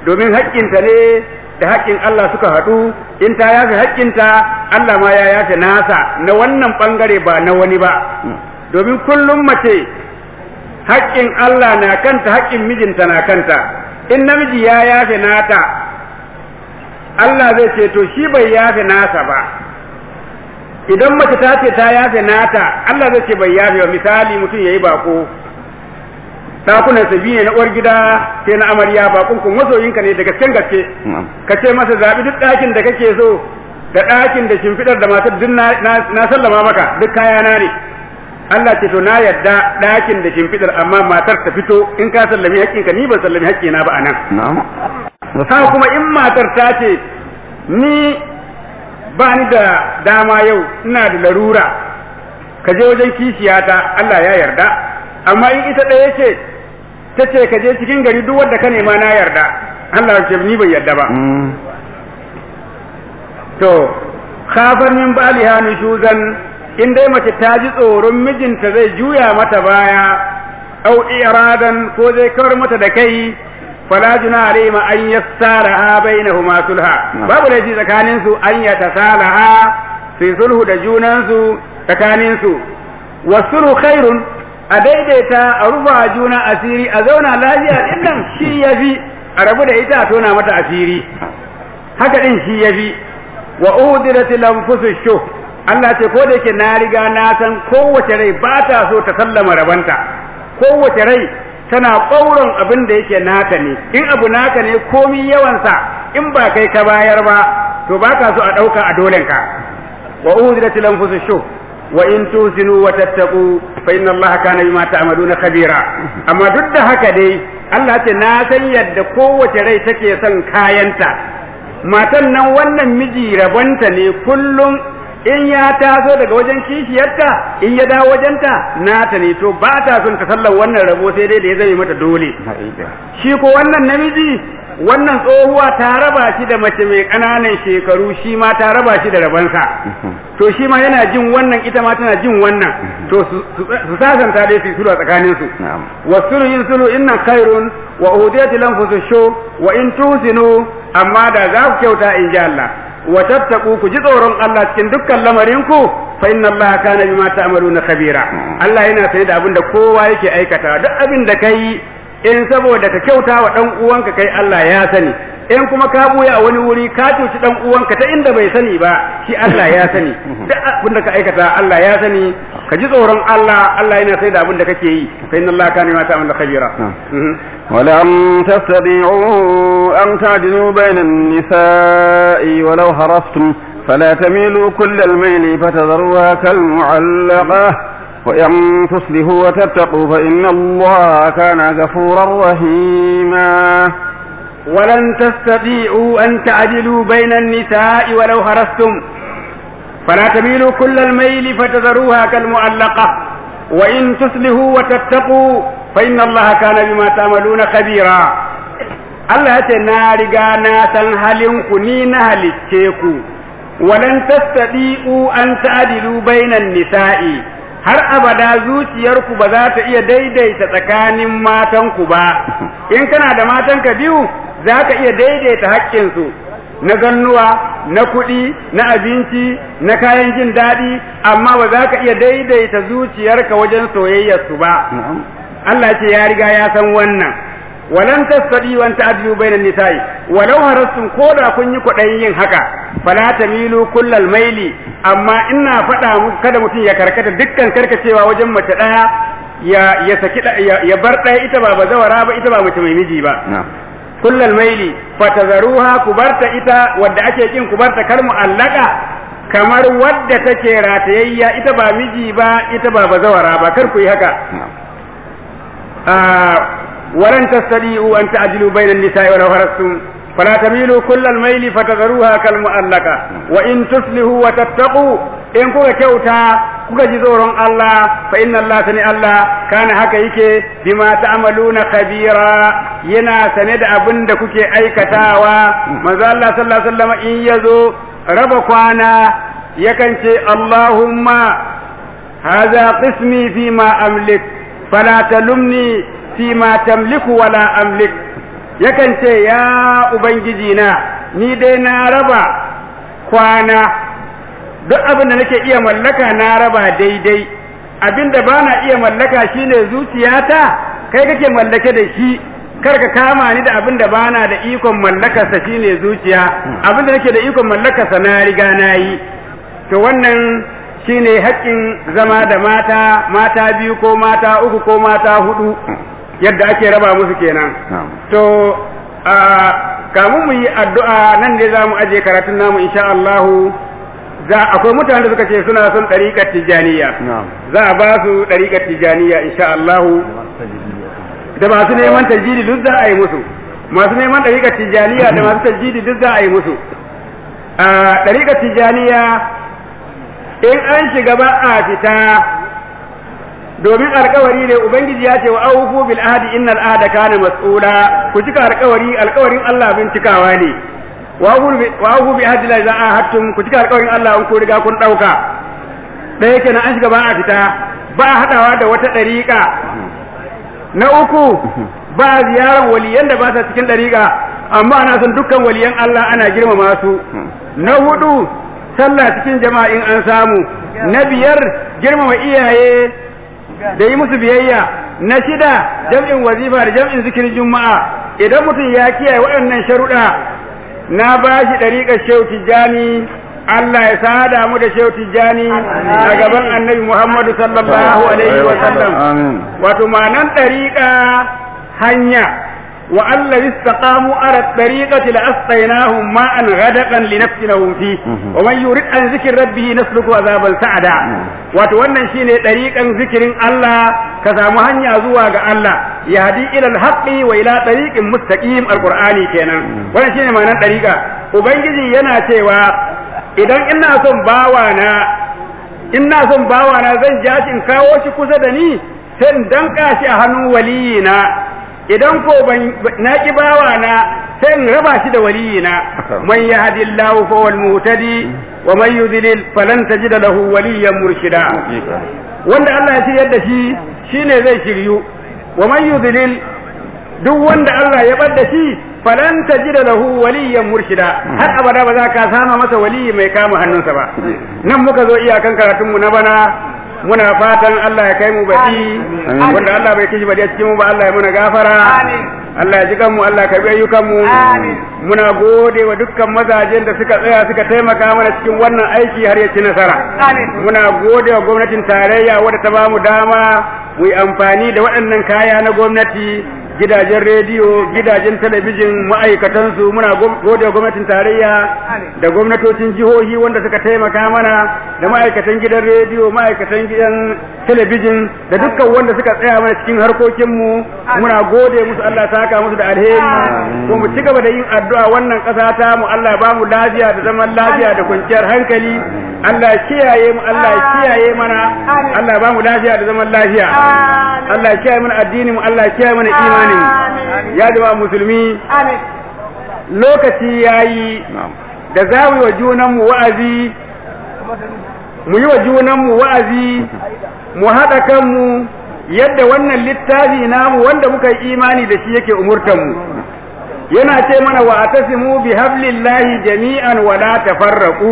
domin haƙƙinta ne da haƙƙin Allah suka haɗu in ta yafe haƙƙinta Allah ma ya yafe nasa na wannan ɓangare ba na wani ba domin kullum mace haƙƙin Allah na kanta haƙƙin mijinta na kanta in namiji ya yafe nata Allah zai ce to shi bai yafe nasa ba idan mace ta ce ta yafe nata Allah zai ce bai yafe ba misali mutum yayi bako dakunan sa biyu ne na uwar gida sai na amarya bakon kun masoyinka ne da gasken gaske ka ce masa zabi duk ɗakin da kake so da ɗakin da shimfiɗar da matar duk na sallama maka duk kayana ne Allah ce to na yadda ɗakin da shimfiɗar amma matar ta fito in ka sallami haƙƙinka ni ban sallami haƙƙina ba a nan haka kuma in matar ta ce ni ba ni da dama yau ina da larura ka je wajen kishiyata Allah ya yarda amma in ita ɗaya ce ta ce ka je cikin gari duk wanda ka nema na yarda Allah ce ni bai yarda ba to khafar min baliha nushuzan in dai mace ta ji tsoron mijinta zai juya mata baya au iradan ko zai kawar mata da kai fala juna alaihima an yassalaha bainahuma sulha babu laifi tsakanin su an yatasalaha fi sulhu da junan su tsakanin su wasulhu khairun a daidaita a rufa juna asiri a zauna lafiya din nan shi yafi a rabu da ita a tona mata asiri haka din shi yafi wa udilatil anfusu shuh Allah ce ko da yake na riga na san kowace rai ba ta so ta sallama rabanta kowace rai tana ƙauron abin da yake naka ne in abu naka ne komi yawansa in ba kai ka bayar ba to ba ka so a ɗauka a dolenka wa uzilat lanfusu shu wa in tusinu wa tattaqu fa inna allaha kana bima ta'maluna khabira amma duk da haka dai Allah ce na san yadda kowace rai take son kayanta matan nan wannan miji rabanta ne kullum in ya taso daga wajen kishiyarta in ya dawo wajenta nata ne to ba ta son ta sallar wannan rabo sai dai da ya zame mata dole shi ko wannan namiji wannan tsohuwa ta raba shi da mace mai ƙananan shekaru shi ma ta raba shi da rabansa to shi ma yana jin wannan ita ma tana jin wannan to su sasanta dai su sulhu a tsakanin su wasulu yin sulhu inna khairun wa uhudiyati lanfusu shu wa in tusinu amma da za ku kyauta in ji Allah wa tattaku ku ji tsoron Allah cikin dukkan lamarin ku fa inna Allah kana bima ta'maluna khabira Allah yana sane da abin da kowa yake aikata duk abin da kai in saboda ka kyauta wa dan uwanka kai Allah ya sani in kuma ka buya a wani wuri ka cuci dan uwanka ta inda bai sani ba shi Allah ya sani duk abin da ka aikata Allah ya sani ka ji tsoron Allah Allah yana sane da abin da kake yi fa inna Allah kana bima ta'maluna khabira ولن تستطيعوا أن تعدلوا بين النساء ولو هرستم فلا تميلوا كل الميل فتذروها كالمعلقة وإن تصلحوا وتتقوا فإن الله كان غفورا رحيما ولن تستطيعوا أن تعدلوا بين النساء ولو هرستم فلا تميلوا كل الميل فتذروها كالمعلقة وإن تصلحوا وتتقوا فإن الله كان بما تعملون خبيرا Allah ya ce na riga na san halinku ni na halicce ku walan tastadi'u an ta'dilu bainan nisa'i har abada zuciyarku ba za ta iya daidaita tsakanin matanku ba in kana da matanka biyu za ka iya daidaita haƙƙinsu na gannuwa na kuɗi na abinci na kayan jin daɗi amma ba za ka iya daidaita zuciyarka wajen soyayyarsu ba Allah ce ya riga ya san wannan walan tasadi wa ta'dilu bainan nisa'i walau harastum koda kun yi kwaɗayin yin haka fala tamilu kullal maili amma ina faɗa muku kada mutum ya karkata dukkan karkacewa wajen mace ɗaya ya ya saki ya bar ɗaya ita ba bazawara ba ita ba mace mai miji ba kullal maili fatazaruha ku barta ita wadda ake kin ku barta kar mu'allaka kamar wadda take ratayayya ita ba miji ba ita ba bazawara ba kar ku yi haka ولن تستطيعوا أن تعدلوا بين النساء ولو هرستم فلا تميلوا كل الميل فتذروها كالمؤلقة وإن تصلحوا وتتقوا إن كوكا كيوتا كوكا جزورون الله فإن الله سني الله كان هكا يكي بما تعملون خبيرا ينا سند أبن كوكي أي كتاوا ماذا الله صلى الله عليه وسلم إن يزو ربكوانا يكنشي اللهم هذا قسمي فيما أملك فلا تلمني فيما تملك ولا أملك yakan ce ya ubangiji na ni dai na raba kwana duk abin da nake iya mallaka na raba daidai abin da bana iya mallaka shine zuciyata kai kake mallake da shi kar ka kama ni da abin da bana da ikon mallakarsa shine zuciya abin da nake da ikon mallakarsa na riga na yi to wannan shine haƙƙin zama da mata mata biyu ko mata uku ko mata hudu yadda ake raba musu kenan to a kamun mu yi addu'a nan ne za mu aje karatun namu insha Allahu za akwai mutane da suka ce suna son ɗariƙar tijaniya za a ba su ɗariƙar tijaniya insha Allahu da masu neman tajiri duk za a yi musu masu neman ɗariƙar tijaniya da masu tajiri duk za a yi musu a ɗariƙar tijaniya in an shiga ba a fita domin alkawari ne ubangiji ya ce wa aufu bil ahdi innal ahda kana mas'ula ku cika alkawari alkawarin Allah bin cikawa ne wa aufu bi ahdi la za'a hattum ku cika alkawarin Allah in ku riga kun dauka da yake na an shiga ba a fita ba a hadawa da wata dariƙa na uku ba ziyarar waliyan da ba sa cikin dariƙa amma ana son dukkan waliyan Allah ana girmama su na hudu sallah cikin jama'a in an samu na biyar girmama iyaye da yi musu biyayya na shida jam'in wazifa da jam'in zikirin juma'a idan mutum ya kiyaye waɗannan sharuɗa na ba shi ɗariƙar shehu tijjani Allah ya sada mu da shehu tijjani a gaban annabi Muhammadu sallallahu alaihi wa sallam wato ma'anan ɗariƙa hanya wa Allah istaqamu ala tariqati la asqaynahum ma'an ghadaqan li nafsinahum fi wa man yurid an zikri rabbih nasluku azaban sa'ada wato wannan shine tariqan zikirin Allah ka samu hanya zuwa ga Allah yahdi ila al-haqqi wa ila tariqin mustaqim alqur'ani kenan wannan shine ma'anar tariqa ubangiji yana cewa idan ina son bawana ina son bawana zan ja shi in kawo shi kusa da ni sai in danka shi a hannun waliyina idan ko ban na ki bawa na sai in raba shi da waliyina man yahdillahu fa wal muhtadi wa man yudlil falan tajid lahu waliyan murshida wanda Allah ya shiryar da shi shine zai shiryu wa man yudlil duk wanda Allah ya bar da shi falan tajid lahu waliyan murshida har abada ba za ka sama masa waliyi mai kama hannunsa ba nan muka zo iyakan karatun mu na bana muna fatan Allah ya kai mu baɗi wanda Allah bai kishi baɗi a cikin mu ba Allah ya muna gafara Allah ya ji kanmu Allah ya karbi ayyukan mu muna gode wa dukkan mazajen da suka tsaya suka taimaka mana cikin wannan aiki har ya ci nasara muna gode wa gwamnatin tarayya wadda ta bamu dama mu yi amfani da waɗannan kaya na gwamnati gidajen rediyo gidajen talabijin ma'aikatansu muna gode wa gwamnatin tarayya da gwamnatocin jihohi wanda suka taimaka mana da ma'aikatan gidan rediyo ma'aikatan gidan talabijin da dukkan wanda suka tsaya mana cikin harkokinmu muna gode musu Allah saka musu da alheri ko mu ci gaba da yin addu'a wannan ƙasa ta mu Allah ba mu lafiya da zaman lafiya da kwanciyar hankali Allah ya kiyaye mu Allah ya kiyaye mana Allah ba mu lafiya da zaman lafiya Allah ya kiyaye mana addini mu Allah ya kiyaye mana imani mu ya jama'a musulmi lokaci yayi da za mu yi wa junanmu wa'azi mu yi wa junanmu wa'azi mu haɗa kanmu yadda wannan littafi namu wanda muka yi imani da shi yake umurtanmu yana ce mana wa atasimu bi hablillahi jami'an wa la tafarraqu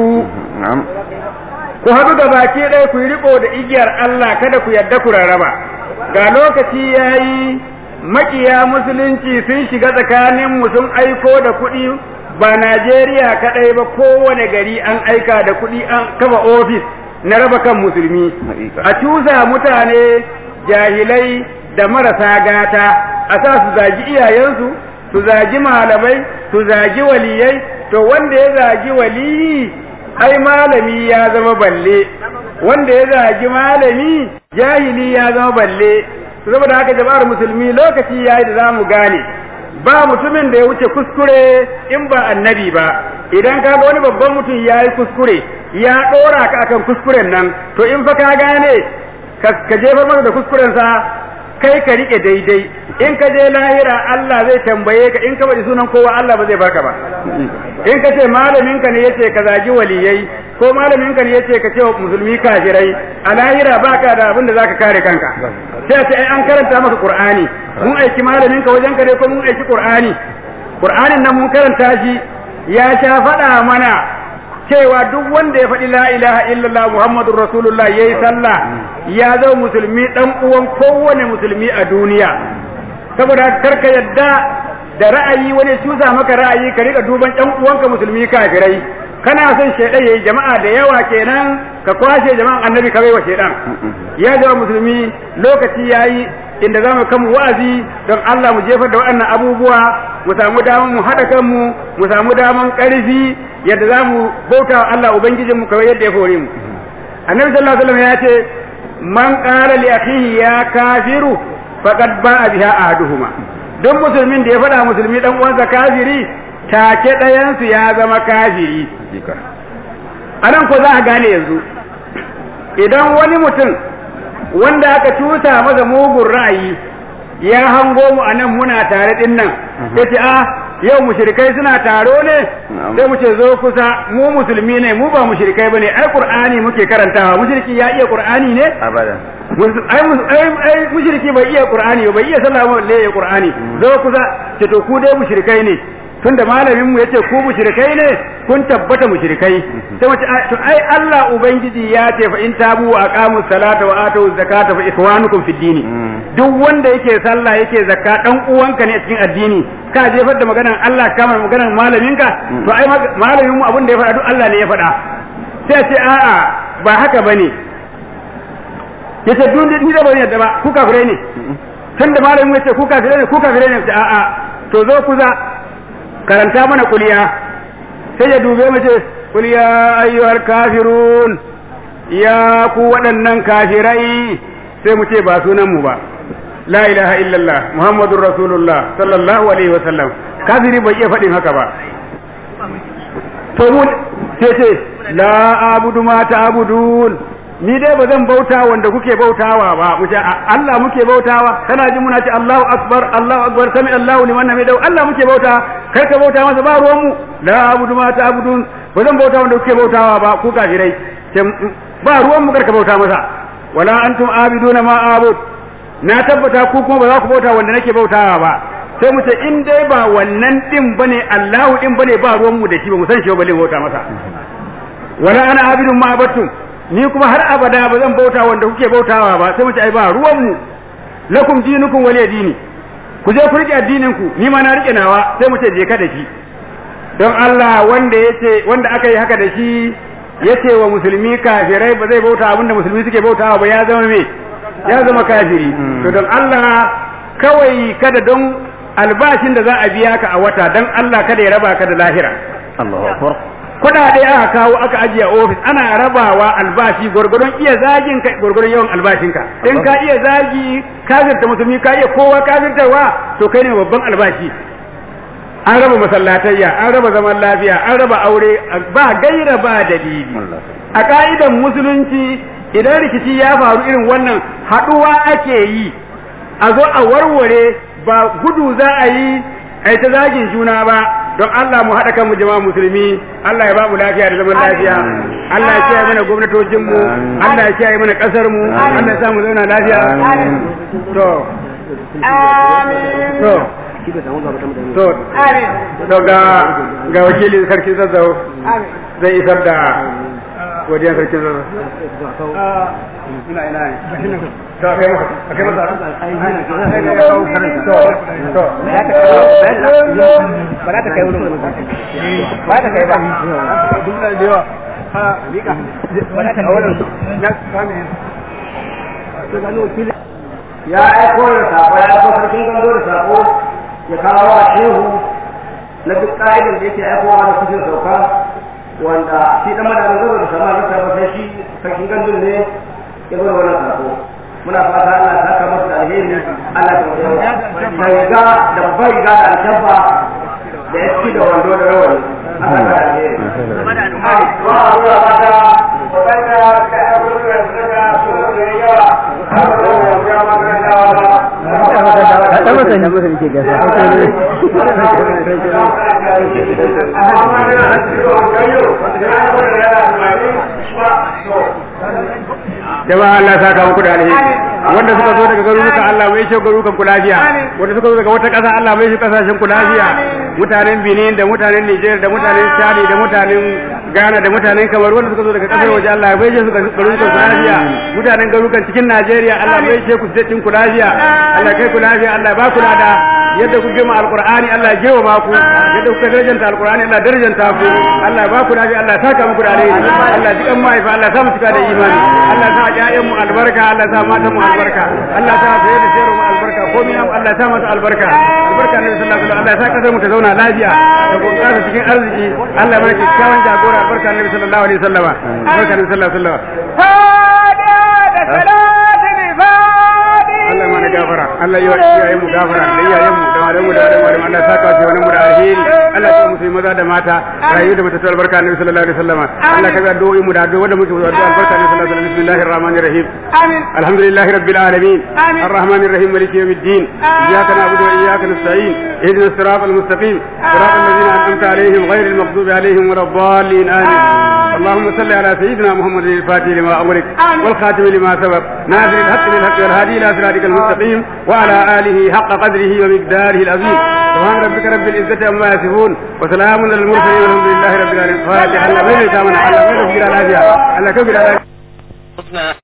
ku haɗu da baki ɗaya ku yi riko da igiyar Allah kada ku yadda ku rarraba ga lokaci yayi makiya musulunci sun shiga tsakanin mu sun aiko da kuɗi ba Najeriya kaɗai ba kowane gari an aika da kuɗi an kafa ofis na raba kan musulmi a cusa mutane jahilai da marasa gata a sa su zagi iyayensu su zagi malamai su zagi waliyai to wanda ya zagi waliyi ai malami ya zama balle wanda ya zagi malami jahili ya zama balle saboda haka jama'ar musulmi lokaci yayi da zamu gane ba mutumin da ya wuce kuskure in ba annabi ba idan ka ga wani babban mutum ya yi kuskure ya ɗora ka akan kuskuren nan to in fa ka gane ka jefar masa da kuskurensa kai ka rike daidai in ka je lahira Allah zai tambaye ka in ka bari sunan kowa Allah ba zai barka ba in ka ce malamin ka ne yace ka zagi waliyai ko malamin ka ne yace ka ce wa musulmi kafirai a lahira baka da abin da zaka kare kanka sai ce ai an karanta maka qur'ani mun aiki malamin ka wajen ka ne ko mun aiki qur'ani qur'anin nan mun karanta shi ya sha faɗa mana cewa duk wanda ya faɗi la ilaha illallah muhammadur rasulullah yayi sallah ya zama musulmi dan uwan kowane musulmi a duniya saboda karka yadda da ra'ayi wani cusa maka ra'ayi ka rika duban ɗan uwanka musulmi kafirai kana son shaidan yayi jama'a da yawa kenan ka kwashe jama'an annabi ka baiwa shaidan ya zama musulmi lokaci yayi inda za mu kama wa'azi don Allah mu jefar da waɗannan abubuwa mu samu daman mu haɗa kanmu mu samu daman ƙarfi yadda za mu bauta wa Allah ubangijin mu kawai yadda ya fore mu annabi sallallahu alaihi wasallam ya ce man qala li akhihi ya kafiru faqad ba'a biha ahaduhuma duk musulmin da ya faɗa musulmi dan uwansa kafiri take ɗayansu ya zama kafiri anan ko za a gane yanzu idan wani mutum wanda aka cuta masa mugun ra'ayi ya hango mu anan muna tare din nan ya ce ah yau mushrikai suna taro ne sai mu ce zo kusa mu musulmi ne mu ba mushrikai bane ai qur'ani muke karantawa mushriki ya iya qur'ani ne abadan ai ai mushriki bai iya qur'ani bai iya sallah ba balle ya qur'ani zo kusa ce to ku dai mushrikai ne tunda malamin mu yace ku mushrikai ne kun tabbata mushrikai sai mace to ai Allah ubangiji ya ce fa in tabu wa aqamu salata wa atu zakata fa ikwanukum fid dini duk wanda yake sallah yake zakka dan uwanka ne a cikin addini ka jefar da maganar Allah kamar maganar malaminka to ai malamin mu abin da ya faɗa duk Allah ne ya faɗa sai ce a'a ba haka bane yace duk ni da bane yadda ba ku kafirai ne tunda malamin mu yace ku kafirai ne ku kafirai ne a'a to zo kuza karanta mana kuliya sai ya dube mu ce kuliya ayyuhal kafirun ya ku waɗannan kafirai sai mu ce ba sunan mu ba la ilaha illallah muhammadur rasulullah sallallahu alaihi wa sallam kafiri bai iya faɗin haka ba to mu ce ce la abudu ma ta'budun ni dai ba zan bauta wanda kuke bautawa ba mu ce Allah muke bautawa kana ji muna ce Allahu akbar Allahu akbar sami Allahu liman hamidahu Allah muke bauta kar ka bauta masa ba ruwan mu la abudu ma ta'budun ba zan bauta wanda kuke bautawa ba ku kafirai ba ruwan mu kar ka bauta masa wala antum abiduna ma abud na tabbata ku kuma ba za ku bauta wanda nake bautawa ba sai mu ce in dai ba wannan din bane Allahu din bane ba ruwan mu da shi ba mu san shi ba balle bauta masa wala ana abidun ma abattum ni kuma har abada ba zan bauta wanda kuke bautawa ba sai mu ce ai ba ruwan mu lakum dinukum waliya dini ku je ku rike addinin ku ni ma na rike nawa sai mu ce je ka da shi don Allah wanda yace wanda aka yi haka da shi yace wa musulmi kafirai ba zai bauta abinda musulmi suke bautawa ba ya zama me ya zama kafiri to don Allah kawai kada don albashin da za a biya ka a wata don Allah kada ya raba ka da lahira Allahu akbar kuɗaɗe aka kawo aka ajiye ofis ana rabawa albashi gwargwadon iya zagin ka gwargwadon yawan albashinka in ka iya zagi kafirta musulmi ka iya kowa kafirtarwa to kai ne babban albashi an raba masallatayya an raba zaman lafiya an raba aure ba gaira ba dalili a ka'idan musulunci idan rikici ya faru irin wannan haɗuwa ake yi a zo a warware ba gudu za a yi a ta zagin juna ba don Allah mu haɗa kanmu jama'a musulmi Allah ya ba mu lafiya da zaman lafiya Allah ya kiyaye mana gwamnatocin mu Allah ya kiyaye mana ƙasar mu Allah ya sa mu zauna lafiya to to to to ga ga wakilin sarki zazzau zai isar da godiyar sarki zazzau ina ina ne to kai masa kai masa to ba za ta kai wurin ba ta kai ba duk da yawa ha mika ba za ta kai wurin na kame ya aiko da sako ya aiko sarkin gando da sako ya kawo wa shehu na duk ka'idar da yake aikowa da cikin sauka wanda shi dan madamin gado da sama bisa ba sai shi sarkin gandun ne ya bar wannan sako muna fata Allah ya saka masa da alheri Allah ya da riga da babbar riga da alkabba da ya ci da wando da rawani Allah ya alheri wa Allah fata wadanda ka aiko da suka so da yawa Kaɗan masa ne masa nake gasa. jama'a Allah saka muku da alheri wanda suka zo daga garuruka Allah mai shi garurukan ku lafiya wanda suka zo daga wata ƙasa Allah mai shi kasashen ku lafiya mutanen Benin da mutanen Niger da mutanen Chad da mutanen Ghana da mutanen Kamar wanda suka zo daga kasar waje Allah mai shi garurukan ku lafiya mutanen garurukan cikin Najeriya Allah mai shi ku cikin ku lafiya Allah kai ku lafiya Allah ba ku da yadda ku girma alqur'ani Allah ya girma ba ku yadda kuka darajanta alqur'ani Allah darajanta ku Allah ba ku lafiya Allah saka muku da alheri Allah ji kan mahaifa Allah sa mu cika da imani Allah sa ƴaƴan mu albarka Allah sa matan mu albarka Allah sa saye da sayarwa mu albarka komai namu Allah sa masa albarka albarka ne sallallahu alaihi wasallam Allah sa kasar mu ta zauna lafiya da bunƙasa cikin arziki Allah mana kyakkyawan jagora albarka ne sallallahu alaihi wasallam albarka ne sallallahu alaihi wasallam Allah mana gafara Allah yi wa iyayen mu gafara da iyayen mu da malamu da malamu Allah sa ka ce wani mu da alheri Allah ya musu maza da mata rayu da mata albarka annabi sallallahu alaihi wasallam Allah ka ga addu'o'i mu da addu'o'i wanda muke addu'a albarka annabi sallallahu alaihi wasallam bismillahir rahmanir rahim amin alhamdulillahi rabbil alamin arrahmanir rahim maliki yawmiddin iyyaka na'budu wa iyyaka nasta'in ihdinas siratal mustaqim siratal ladzina an'amta alaihim ghayril maghdubi alaihim waladdallin amin اللهم صل على سيدنا محمد الفاتح لما أمرك والخاتم لما سبق ناصر الحق بالحق والهادي إلى صراطك المستقيم وعلى آله حق قدره ومقداره العظيم سبحان ربك رب العزة عما يصفون وسلام على المرسلين والحمد لله رب العالمين فاتح الله بين كامل الله بين كبير العافية الله كبير العافية